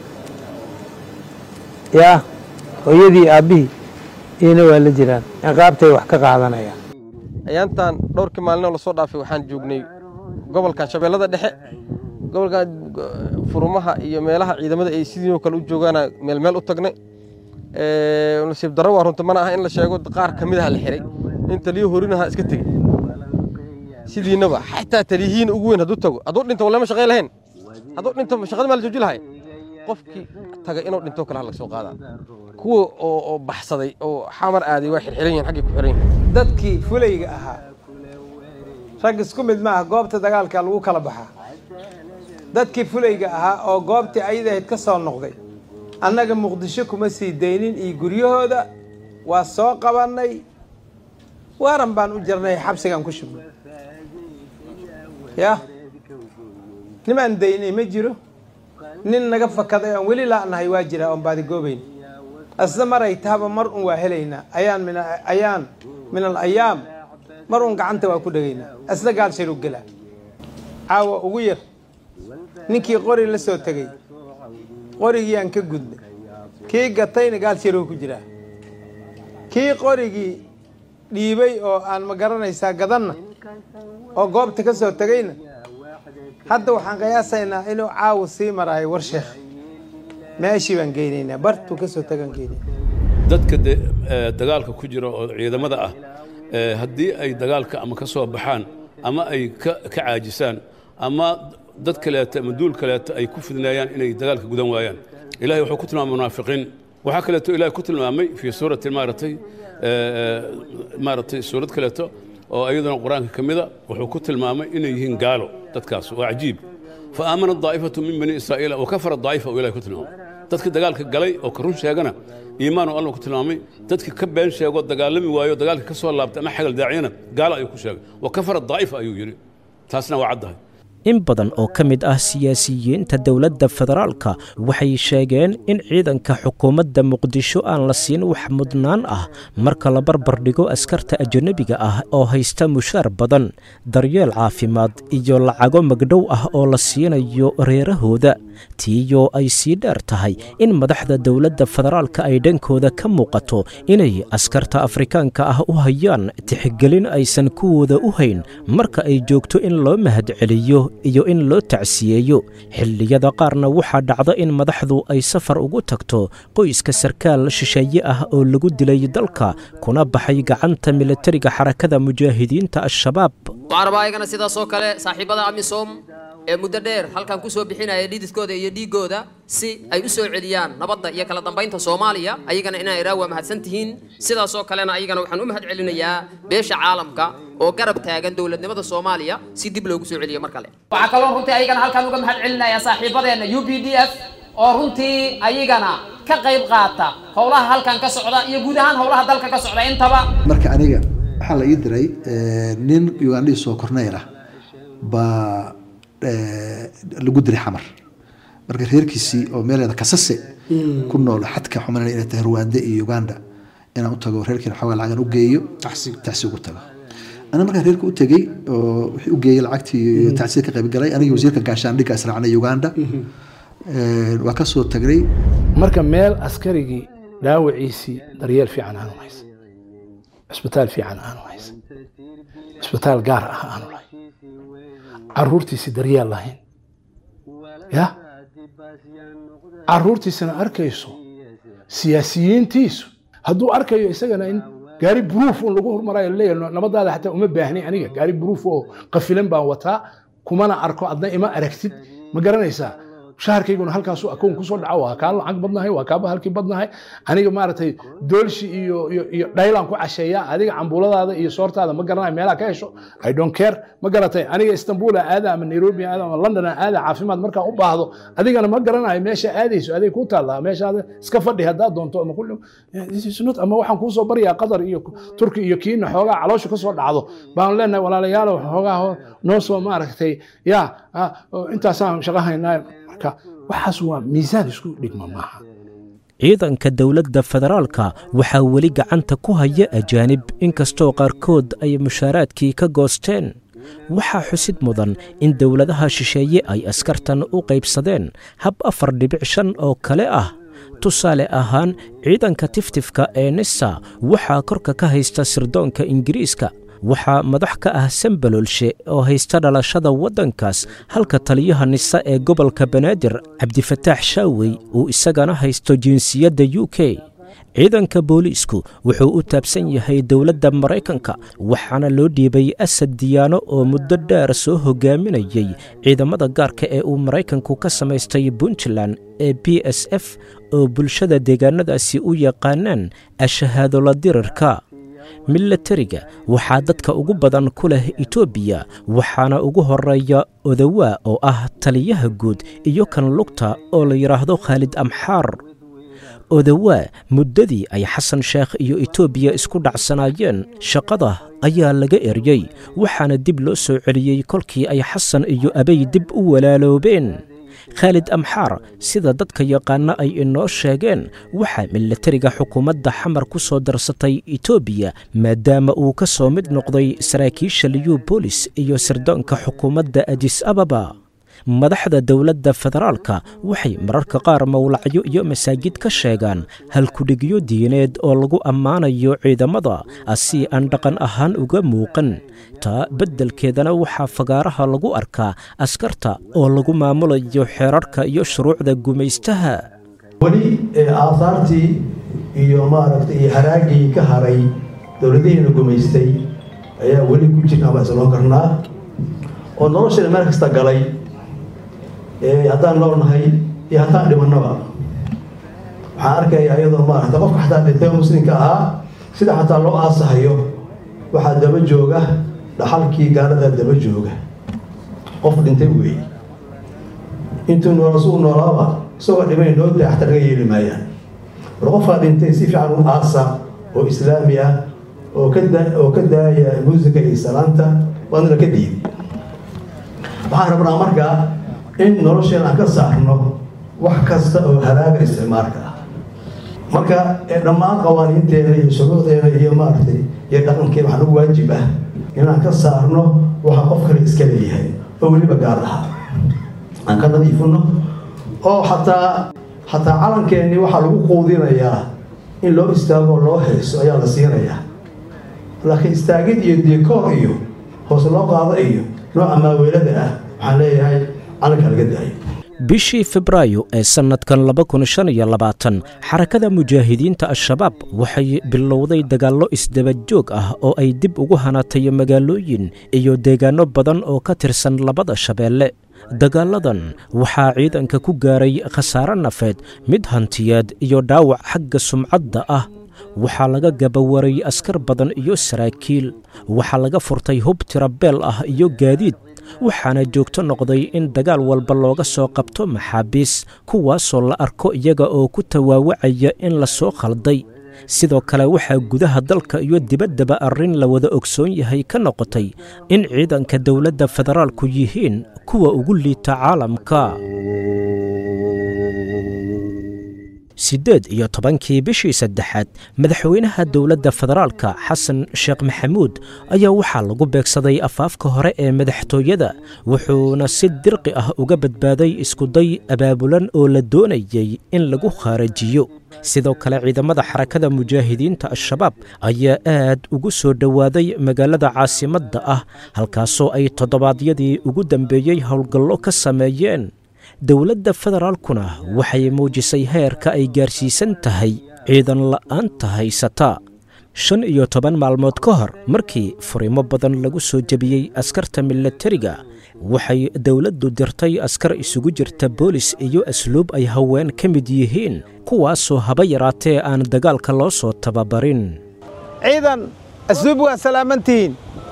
yaa hooyadii aabbihii iyana waa la jiraan ciqaabtay wax ka qaadanayaan ayaantan dhowrkii maalinoo lasoo dhaafay waxaan joognay gobolkan shabeellada dhexe gobolkan furumaha iyo meelaha ciidamada ay sidiinoo kale u joogaana meel meel u tagnay nasiib darro waa runta mana aha in la sheego qaar ka mid aha la xiray in taliyo horinaha iska tegey sidiinaba xataa taliyihiin ugu weyn hadduu tago hadduu dhinto walema shaqay lahayn hadduu dhinto shaqada maa la jooji lahay qofkii taga inuu dhinto kale ha laga soo qaadaa kuwa oo baxsaday oo xamar aaday waa xirxiran yihin xaggay ku xiran yihin dadkii fulayga ahaa rag isku mid maaha goobta dagaalka lagu kala baxaa dadkii fulayga ahaa oo goobtii ayadahayd ka soo noqday annaga muqdisho kuma sii daynin iyo guryahooda waa soo qabannay waaran baan u jirnay xabsigaan ku shubnay yaa nimaan daynay ma jiro nin naga fakaday oon weli la'nahay waa jiraa oon baadigoobayn asna maray tahaba mar un waa helaynaa ayaan min ayaan min al ayaam mar un gacanta waa ku dhegaynaa asna gaal sharu gelaa caawa ugu yar ninkii qori la soo tegey qorigii aan ka gudnay kii gatayna gaal sharuu ku jiraa kii qorigii dhiibay oo aan ma garanaysaa gadanna oo goobta ka soo tegayna hadda waxaan qiyaasaynaa inuu caawa sii maraayo war sheekh meeshii baan geynaynaa bartuu ka soo tagaan geynayna dadka de dagaalka ku jira oo ciidamada ah haddii ay dagaalka ama ka soo baxaan ama ay ka caajisaan ama dad kaleeto ama duul kaleeto ay ku fidnaayaan inay dagaalka gudan waayaan ilahay wuxuu ku tilmaamay munaafiqiin waxaa kaleeto ilahay ku tilmaamay fii suurati maaratay maaratay suurad kaleeto oo iyaduna qur-aanka ka mida wuxuu ku tilmaamay inay yihiin gaalo dadkaas waa cajiib fa aamana daa'ifatu min bani israa'iila wa kafara daa'ifa uu ilahay ku tilmaamay dadka dagaalka galay oo ka run sheegana iimaan uu allah ku tilmaamay dadka ka been sheego dagaalami waayo dagaalka ka soo laabtay ama xagal daaciyana gaalo ayuu ku sheegay wa kafara daa'ifa ayuu yidhi taasna waa caddahay in badan oo ka mid ah siyaasiyiinta dowladda federaalka waxay sheegeen in ciidanka xukuumadda muqdisho aan la siin wax mudnaan ah marka la barbar dhigo askarta ajanabiga ah oo haysta mushaar badan daryeel caafimaad iyo lacago magdhow ah oo la siinayo reerahooda tiiyoo ay sii dheer tahay in madaxda dowladda federaalka ay dhankooda ka muuqato inay askarta afrikaanka ah u hayaan tixgelin aysan kuwooda u hayn marka ay joogto in loo mahadceliyo iyo in loo tacsiyeeyo xilliyada qaarna waxaa dhacda in madaxdu ay safar ugu tagto qoyska sarkaal shisheeye ah oo lagu dilay dalka kuna baxay gacanta militariga xarakada mujaahidiinta al-shabaab waxaan rabaa ayagana sidaas oo kale saaxiibada amisom ee muddo dheer halkan kusoo bixinaya dhididkooda iyo dhiigooda si ay u soo celiyaan nabadda iyo kala dambaynta soomaaliya ayagana inaa iraa waa mahadsan tihiin sidaas oo kalena ayagana waxaan u mahad celinayaa beesha caalamka oo garab taagan dowladnimada soomaaliya si dib loogu soo celiyo mar kale waxaa kaloo runtii ayagana halkan uga mahad celinayaa saaxiibadeena u p d f oo runtii ayagana ka qayb qaata howlaha halkan ka socda iyo guud ahaan howlaha dalka ka socda intaba marka aniga waxaa la ii diray nin ugandhii soo korneyl ah baa lagu diray xamar marka reerkiisii oo meeleeda kasase ku nool xadka xumanana inay tahay rwanda iyo uganda inaan u tago reerkiina xoogaa lacagan u geeyo tacsi ugu tago ana markaa reerka u tegey oo wixii u geeyey lacagtii iyo tacsiya ka qayb galay anigii wasiirka gaashaandhigga israacnay uganda waa kasoo tagnay marka meel askarigii dhaawaciisii daryeel fiican aanu haysan cisbitaal fiican aanu haysan cisbitaal gaar ah aanu lahayn caruurtiisii daryeel lahayn ya caruurtiisana arkayso siyaasiyiintiisu hadduu arkayo isagana in gaari buruuf un lagu hormarayo leeyahay nabadaada xataa uma baahnay aniga gaari buruuf oo qafilan baan wataa kumana arko adna ima aragtid ma garanaysaa shaharkayguna halkaasu akoon kusoo dhaco waa kaa lacag badnahay waa kaaba halkii badnahay aniga maaragtay doolshi iyo iyo iyo dhaylaan ku casheeya adiga cambuuladaada iyo soortaada ma garanayo meelaha ka hesho i don't care ma garatay aniga istanbul aada ama nairobi aada ama london aada caafimaad markaan u baahdo adigana ma garanayo meesha aadayso adig ku taallaa meeshaada iska fadhi haddaad doonto ama kulli ama waxaan kuusoo baryaa qatar iyo turki iyo kiina xoogaa caloosha kasoo dhacdo baan leenahay walaalayaalow xoogaa noo soo maaragtay ya intaasaan shaqahaynaa waxaas waa miisaan isku dhigma maaha ciidanka dowladda federaalka waxaa weli gacanta ku haya ajaanib inkastoo qaarkood ay mushaaraadkii ka goosteen waxaa xusid mudan in dowladaha shisheeye ay askartan u qaybsadeen hab afar dhibic shan oo kale ah tusaale ahaan ciidanka tiftifka ee nisa waxaa korka ka haysta sirdoonka ingiriiska waxaa madax ka ah sambalolshe oo haysta dhalashada waddankaas halka taliyaha nisa ee gobolka banaadir cabdifataax shaawey uu isagana haysto jinsiyadda u k ciidanka booliisku wuxuu u taabsan yahay dowladda maraykanka waxaana loo dhiibay asad diyaano oo muddo dheer soo hogaaminayay ciidamada gaarka ee uu maraykanku ka samaystay puntland ee b s f oo bulshada deegaanadaasi u yaqaanaan ashahaadola dirirka milatariga waxaa dadka ugu badan ku leh etoobiya waxaana ugu horeeya odawaa oo ah taliyaha guud iyo kan lugta oo la yidhaahdo khaalid amxaar odawaa muddadii ay xasan sheekh iyo etoobiya isku dhacsanaayeen shaqada ayaa laga eryey waxaana dib loo soo celiyey kolkii ay xasan iyo abay dib u walaaloobeen khaalid amxaar sida dadka yaqaana ay inoo sheegeen waxaa milatariga xukuumadda xamar ku soo darsatay etoobiya maadaama uu ka soo mid noqday saraakiisha liyu boolis iyo sirdoonka xukuumadda adis ababa madaxda dowladda federaalka waxay mararka qaar mowlacyo iyo masaajid ka sheegaan halkudhigyo diineed oo lagu ammaanayo ciidamada asii aan dhaqan ahaan uga muuqan taa beddelkeedana waxaa fagaaraha lagu arkaa askarta oo lagu maamulayo xeerarka iyo shuruucda gumaystaha weli aahaartii iyo maaragtay iyo haraagii ka haray dowladihiina gumaystay ayaa weli ku jirna baan isloon karnaa oo nolosheena meel kasta galay haddaan noolnahay iyo haddaan dhimannaba waxaan arkaya iyadoo maarata qofka xataa dhintay muslimka ahaa sida xataa loo aasahayo waxaa daba jooga dhaxalkii gaaladaa daba jooga qof dhintay weeye intuu nool suu noolaaba isagoo dhimay noo daa xataa laga yeeli maayaan war qofkaa dhintay si fiican u aasa oo islaami ah oo ka oo ka daaya muusiga iyo salaanta waadna ka diiday waxaan rabnaa markaa in nolosheena aan ka saarno wax kasta oo haraaga isticmaalka ah marka dhammaan qawaaniinteena iyo shuruucdeena iyo maaragtay iyo dhaqankeena waxaa nagu waajib ah inaan ka saarno waxa qof kale iska leeyahay oo weliba gaar aha aan ka nadiifino oo xataa xataa calankeenii waxaa lagu quudinayaa in loo istaago oo loo hayso ayaa la siinayaa laakiin istaagid iyo dekoor iyo hoos loo qaado iyo nooca maaweelada ah waxaan leeyahay calanka laga daayo bishii febraayo ee sannadkan xarakada mujaahidiinta al-shabaab waxay bilowday dagaallo isdabajoog ah oo ay dib ugu hanatay magaalooyin iyo deegaanno badan oo ka tirsan labada shabeelle dagaalladan waxaa ciidanka ku gaaray khasaare nafeed mid hantiyeed iyo dhaawac xagga sumcadda ah waxaa laga gabawaray askar badan iyo saraakiil waxaa laga furtay hub tirabeel ah iyo gaadiid waxaana joogto noqday in dagaal walba looga soo qabto maxaabiis kuwaasoo la arko iyaga oo ku tawaawacaya in la soo khalday sidoo kale waxaa gudaha dalka iyo dibaddaba arrin la wada ogsoon yahay ka noqotay in ciidanka dowladda federaalku yihiin kuwa ugu liita caalamka siddeed iyo tobankii bishii saddexaad madaxweynaha dowladda federaalka xasan sheekh maxamuud ayaa waxaa lagu beegsaday afaafka hore ee madaxtooyada wuxuuna si dirqi ah uga badbaaday iskuday abaabulan oo la doonayey in lagu khaarajiyo sidoo kale ciidamada xarakada mujaahidiinta al-shabaab ayaa aad ugu soo dhowaaday magaalada caasimadda ah halkaasoo ay toddobaadyadii ugu dambeeyey howlgallo ka sameeyeen dowladda federaalkuna waxay muujisay heerka ay gaarsiisan tahay ciidan la'aanta haysata shan iyo toban maalmood ka hor markii furimo badan lagu soo jebiyey askarta milatariga waxay dowladdu dirtay askar isugu jirta boolis iyo asluub ay haween ka mid yihiin kuwaasoo haba yaraatee aan dagaalka loo soo tababarin ciidan asluub waa salaamantihiin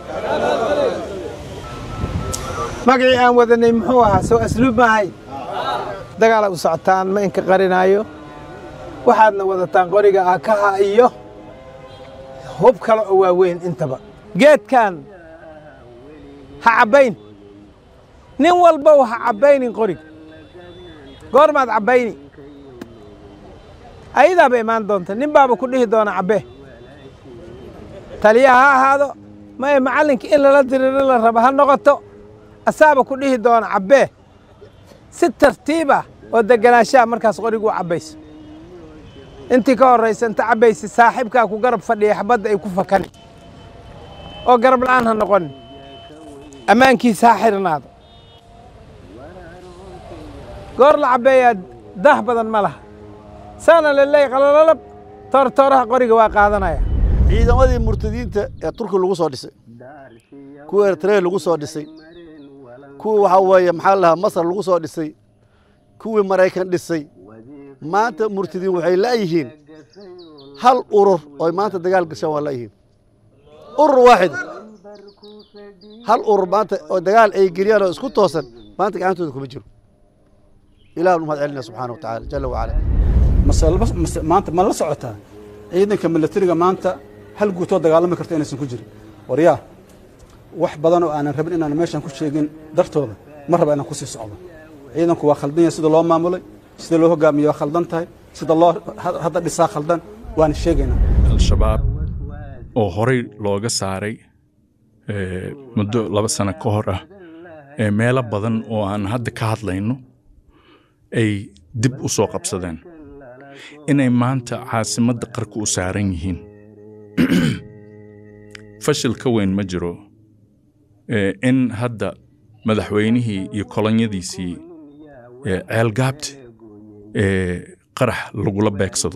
magacii aan wadanay muxuu ahaa soo asluub maahay dagaala u socotaan ma inka qarinaayo waxaadna wadataan qoriga aakaha iyo hub kale oo waaweyn intaba geedkan ha cabbayn nin walbow ha cabbaynin qoriga goormaad cabbayni ayadaaba imaan doonta nin baaba ku dhihi doona cabbe taliyaha ha ahaado maye macallinka in lala diriro la raba ha noqoto asaaba ku dhihi doona cabbee si tartiiba oo deganaanshaha markaas qorigu u cabbayso intii ka horraysa inta cabbaysa saaxiibkaa ku garab fadhiya xabadda ay ku fakani oo garab la'aan ha noqonin ammaankiisa ha xirnaado goor la cabbeeyaa daah badan ma laha saana laleey qalalalab toortooraha qoriga waa qaadanaya ciidamadii murtadiinta ee turki lagu soo dhisay kuwa eritrea lagu soo dhisay kuwii waxaa weeye maxaa lahaa masar lagu soo dhisay kuwii maraykan dhisay maanta murtadiin waxay la'yihiin hal urur oo maanta dagaal gashaan waa la'yihiin urur waaxid hal urur maanta oo dagaal ay geliyaan oo isku toosan maanta gacantooda kuma jiro ilaah nu mahad celinaya subxaana wa tacaala jalla wacala maanta ma la socotaa ciidanka milatariga maanta hal guutoo dagaalami karta inaysan ku jirin waryaa wax badan oo aanan rabin inaan meeshan ku sheegin dartooda ma raba inaan kusii socdo ciidanku waa khaldan yahay sida loo maamulay sida loo hogaamiye waa khaldan tahay sida loo hadda dhisaa khaldan waana sheegaynaa al-shabaab oo horey looga saaray muddo laba sano ka hor ah ee meelo badan oo aan hadda ka hadlayno ay dib u soo qabsadeen inay maanta caasimadda qarka u saaran yihiin fashil ka weyn ma jiro in hadda madaxweynihii iyo kolonyadiisii ceelgaabta qarax lagula beegsado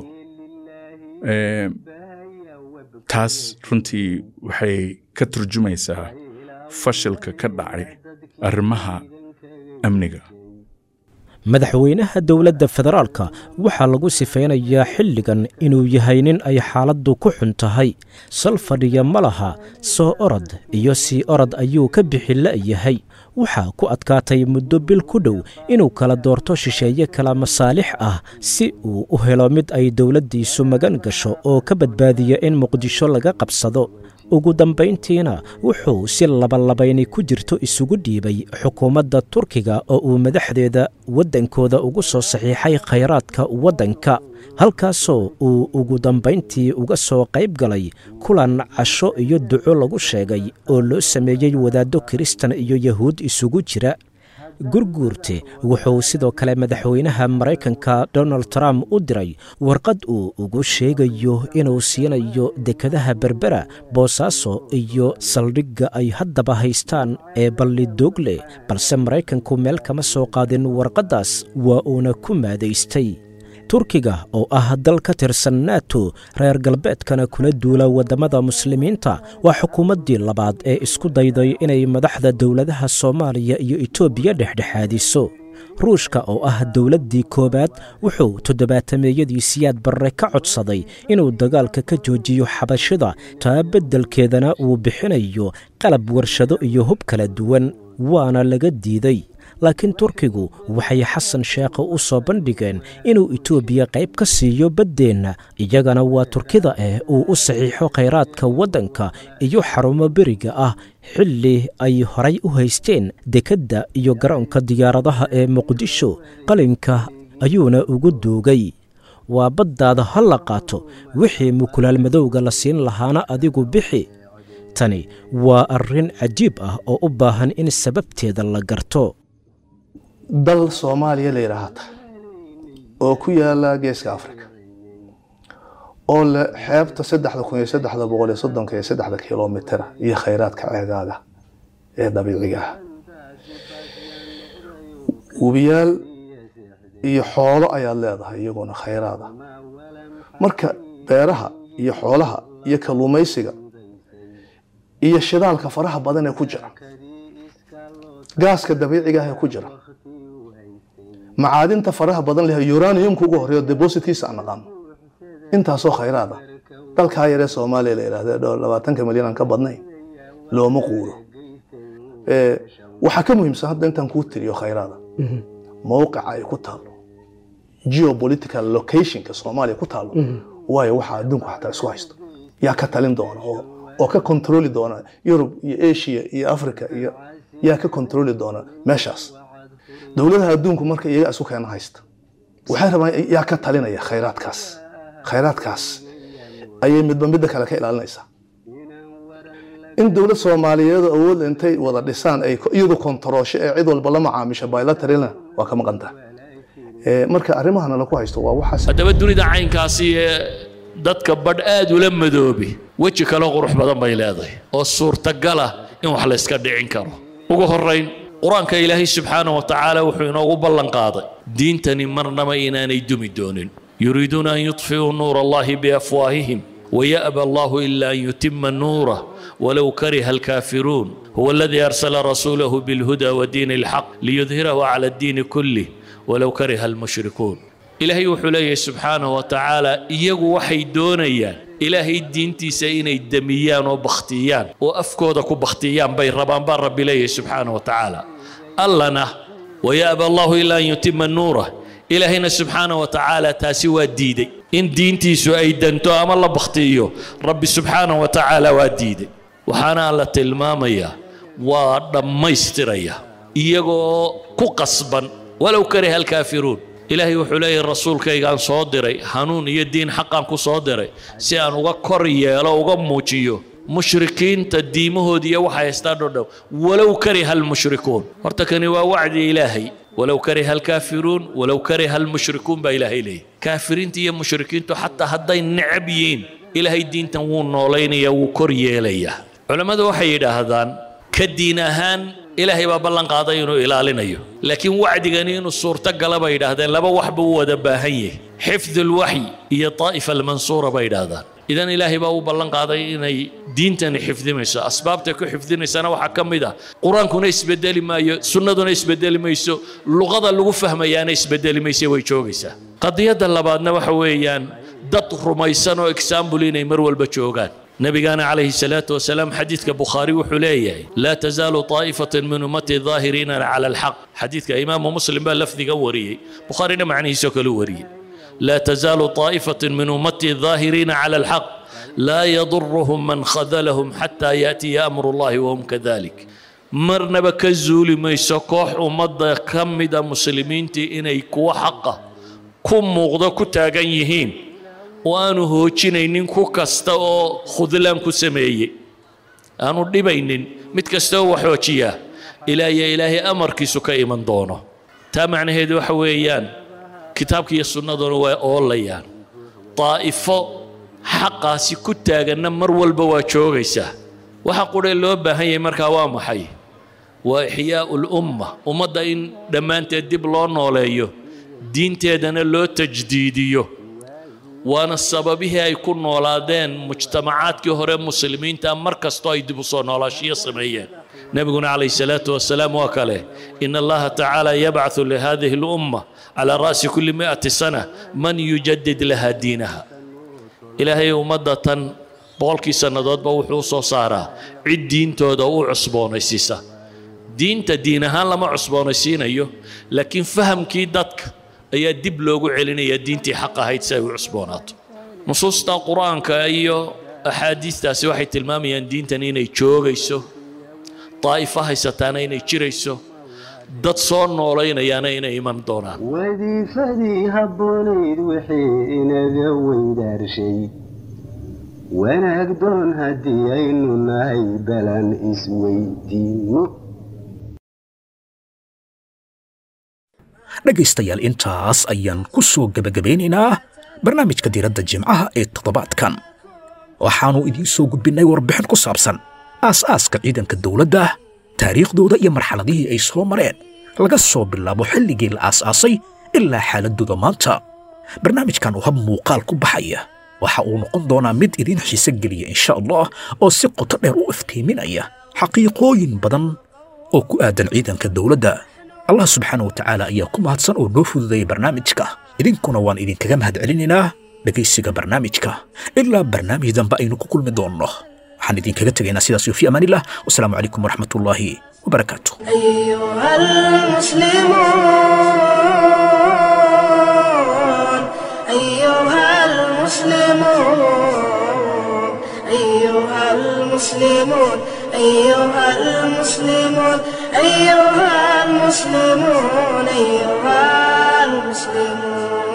taas runtii waxay ka turjumaysaa fashilka ka dhacay arrimaha amniga madaxweynaha dowladda federaalka waxaa lagu sifaynayaa xilligan inuu yahay nin ay xaaladdu ku xun tahay sal fadhiya ma laha soo orod iyo sii orod ayuu ka bixi la'yahay waxaa ku adkaatay muddo bil ku dhow inuu kala doorto shisheeye kala masaalix ah si uu u helo mid ay dowladdiisu magan gasho oo ka badbaadiya in muqdisho laga qabsado ugu dambayntiina wuxuu si labalabayni ku jirto isugu dhiibay xukuumadda turkiga oo uu madaxdeeda waddankooda ugu soo saxiixay khayraadka waddanka halkaasoo uu ugu dambayntii uga soo qayb galay kulan casho iyo duco lagu sheegay oo loo sameeyey wadaaddo kiristan iyo yahuud isugu jira gurguurte wuxuu sidoo kale madaxweynaha maraykanka donald trump u diray warqad uu ugu sheegayo inuu siinayo dekadaha berbera boosaaso iyo saldhigga ay haddaba haystaan ee ballidoogle balse maraykanku meel kama soo qaadin warqaddaas waa uuna ku maadaystay turkiga oo ah dal ka tirsan nato reer galbeedkana kula duula waddamada muslimiinta waa xukuumaddii labaad ee isku dayday inay madaxda dowladaha soomaaliya iyo etoobiya dhexdhexaadiso ruushka oo ah dowladdii koowaad wuxuu toddobaatameeyadii siyaad barre ka codsaday inuu dagaalka ka joojiyo xabashida taa beddelkeedana uu bixinayo qalab warshado iyo hub kala duwan waana laga diiday laakiin turkigu waxay xasan sheekhe u soo bandhigeen inuu etoobiya qayb ka siiyo baddeenna iyagana waa turkida eh uu u saxiixo khayraadka waddanka iyo xarumo beriga ah xilli ay horay u haysteen dekedda iyo garoonka diyaaradaha ee muqdisho qalinka ayuuna ugu duugay waa baddaada ha la qaato wixii mukulaal madowga la siin lahaana adigu bixi tani waa arrin cajiib ah oo u baahan in sababteeda la garto dal soomaaliya la yidhaahata oo ku yaala geeska africa oo leh xeebta saddexda kun iyo saddexda boqol iyo soddonka iyo saddexda kilomitera iyo khayraadka ceegaaga ee dabiiciga ah webiyaal iyo xoolo ayaad leedahay iyaguna khayraad ah marka beeraha iyo xoolaha iyo kalluumaysiga iyo shidaalka faraha badan ee ku jira gaaska dabiiciga ah ee ku jira macaadinta faraha badan leh uraniumka ugu horeeyo depositkiisa aan naqaano intaasoo khayraad ah dalkaa yaree soomaaliya la yidhahda dhowr labaatanka milyan aan ka badnayn looma quuro waxaa ka muhiimsan hadda intaan kuu tiriyo khayraada mowqica ay ku taalo geopolitical locationka soomaaliya ku taalo waayo waxaa adduunku xataa isku haysto yaa ka talin doona oo oo ka kontroli doona yurub iyo asia iyo africa iyo yaa ka kontroli doona meeshaas dowladaha adduunku marka iyaga isu keena haysta waxay rabaan yaa ka talinaya khayraadkaas khayraadkaas ayay midba midda kale ka ilaalinaysaa in dowlad soomaaliyeed awood intay wada dhisaan ay iyadu kontaroosho ee cid walba la macaamisha bilateralna waa ka maqantaa marka arrimahana laku haysto waa waxaas haddaba dunida caynkaasi ee dadka badh aad ula madoobi weji kale qurux badan bay leedahay oo suurtagal ah in wax layska dhicin karo ugu horrayn qur-aanka ilaahay subxaana wa tacaala wuxuu inoogu ballan qaaday diintani marnaba inaanay dumi doonin yuriiduuna an yudfi'uu nuura allahi biafwaahihim ويأبى الله إلا أن يتم نوره ولو كره الكافرون هو الذي أرسل رسوله بالهدى ودين الحق ليظهره على الدين كله ولو كره المشركون إلهي وحليه سبحانه وتعالى إيغو وحي دونيان إلهي دينتي سيني دميان وبختيان وأفكودا كبختيان بين ربان بار رب إليه سبحانه وتعالى ألنا ويأبى الله إلا أن يتم نوره إلهينا سبحانه وتعالى تاسي وديدي إن دينتي سوء دنتو أما الله بختيو ربي سبحانه وتعالى وديدي وحانا الله تلماميا ودميستريا إيغو كقصبا ولو كره الكافرون إلهي وحلي الرسول كي كان صادري هنون يدين حقا كصادري سيان وغا كوريا لو وغا موجيو مشركين تديمه دي وحا يستادو ولو كره المشركون هرتكني ووعد إلهي ولو كره الكافرون ولو كره المشركون بإلهي لي كافرين تي مشركين تو حتى هدي النعبيين إلهي الدين تنوون نولين يو كوريا ليا علماء وحي هذان كدين هان إلهي بابلان قاضي إنه إلالينيو لكن وعد إنه الصورة قلب يدهدان لبا وحب ودباهيه حفظ الوحي هي طائفة المنصورة بيدهدان إذا إلهي بابو بلان قاضي إنه دينتني حفظ ميسا أسبابتك حفظ ميسا وحا كمدا قرآن كنا يسبدل ما سنة دون يسبدل ميسو لغة اللغة فهم يانا يسبدل ميسا ويشوغيسا قضية اللبادنا وحويان dad rumaysan oo example inay mar walba joogaan nabigaana calayhi salaatu wasalaam xadiidka bukhaari wuxuu leeyahay laa tazaalu taa'ifatan min ummati daahiriina cala alxaq xadiidka imaamu muslim baa lafdiga wariyey bukhaarina macnihiisoo kale wariyey laa tazaalu taa'ifatan min ummati daahiriina cala alxaq laa yaduruhum man khadalahum xataa yaatiya amru llahi wahum kadalik marnaba ka zuuli mayso koox ummadda ka mida muslimiintii inay kuwa xaqa ku muuqdo ku taagan yihiin oo aanu hoojinaynin ku kasta oo khudlaan ku sameeyey aanu dhibaynin mid kasta oo wax hoojiyaa ilaa iyo ilaahay amarkiisu ka iman doono taa macnaheedu waxa weeyaan kitaabka iyo sunnaduna waa oolayaan daa'ifo xaqaasi ku taaganna mar walba waa joogaysaa waxa qudhe loo baahan yahay markaa waa maxay waa ixyaa'u lumma ummadda in dhammaanteed dib loo nooleeyo diinteedana loo tajdiidiyo waana sababihii ay ku noolaadeen mujtamacaadkii hore muslimiinta mar kastoo ay dib u soo noolaashiyo sameeyeen nebiguna calayhi salaatu wasalaam waa kale in allaha tacaala yabcaثu lihadihi اlumma calaa ra'si kulli mi'ati sana man yujadid laha diinaha ilaahay ummadda tan boqolkii sannadoodba wuxuu u soo saaraa cid diintooda u cusboonaysiisa diinta diin ahaan lama cusboonaysiinayo laakiin fahamkii dadka ayaa dib loogu celinaya diintii xaq ahayd si ay u cusboonaato nusuusta qur-aanka iyo axaadiistaasi waxay tilmaamayaan diintan inay joogayso daa'ifo haysataana inay jirayso dad soo noolaynayaana inay iman doonaan wadiifadii habboonayd wixii inaga weydaarshay wanaag doon haddii aynu nahay balan isweydiinno dhegaystayaal intaas ayaan ku soo gebagabeynaynaa barnaamijka diiradda jimcaha ee toddobaadkan waxaannu idiin soo gudbinnay warbixin ku saabsan aas-aaska ciidanka dowladda taariikhdooda iyo marxaladihii ay soo mareen laga soo bilaabo xilligii la aas-aasay ilaa xaaladdooda maanta barnaamijkan oo hab muuqaal ku baxaya waxa uu noqon doonaa mid idiin xiise geliya insha allah oo si qoto dheer u iftiiminaya xaqiiqooyin badan oo ku aadan ciidanka dowladda allah subxaana wa tacaala ayaa ku mahadsan oo noo fududeeyay barnaamijka idinkuna waan idinkaga mahadcelinaynaa dhegaysiga barnaamijka ilaa barnaamij dambe aynu ku kulmi doonno waxaan idinkaga tegaynaa sidaas iyo fi amaanillah wasalaamu calaykum waraxmatullaahi wabarakaatu أيها المسلمون أيها المسلمون أيها المسلمون أيها المسلمون أيها المسلمون أيها المسلمون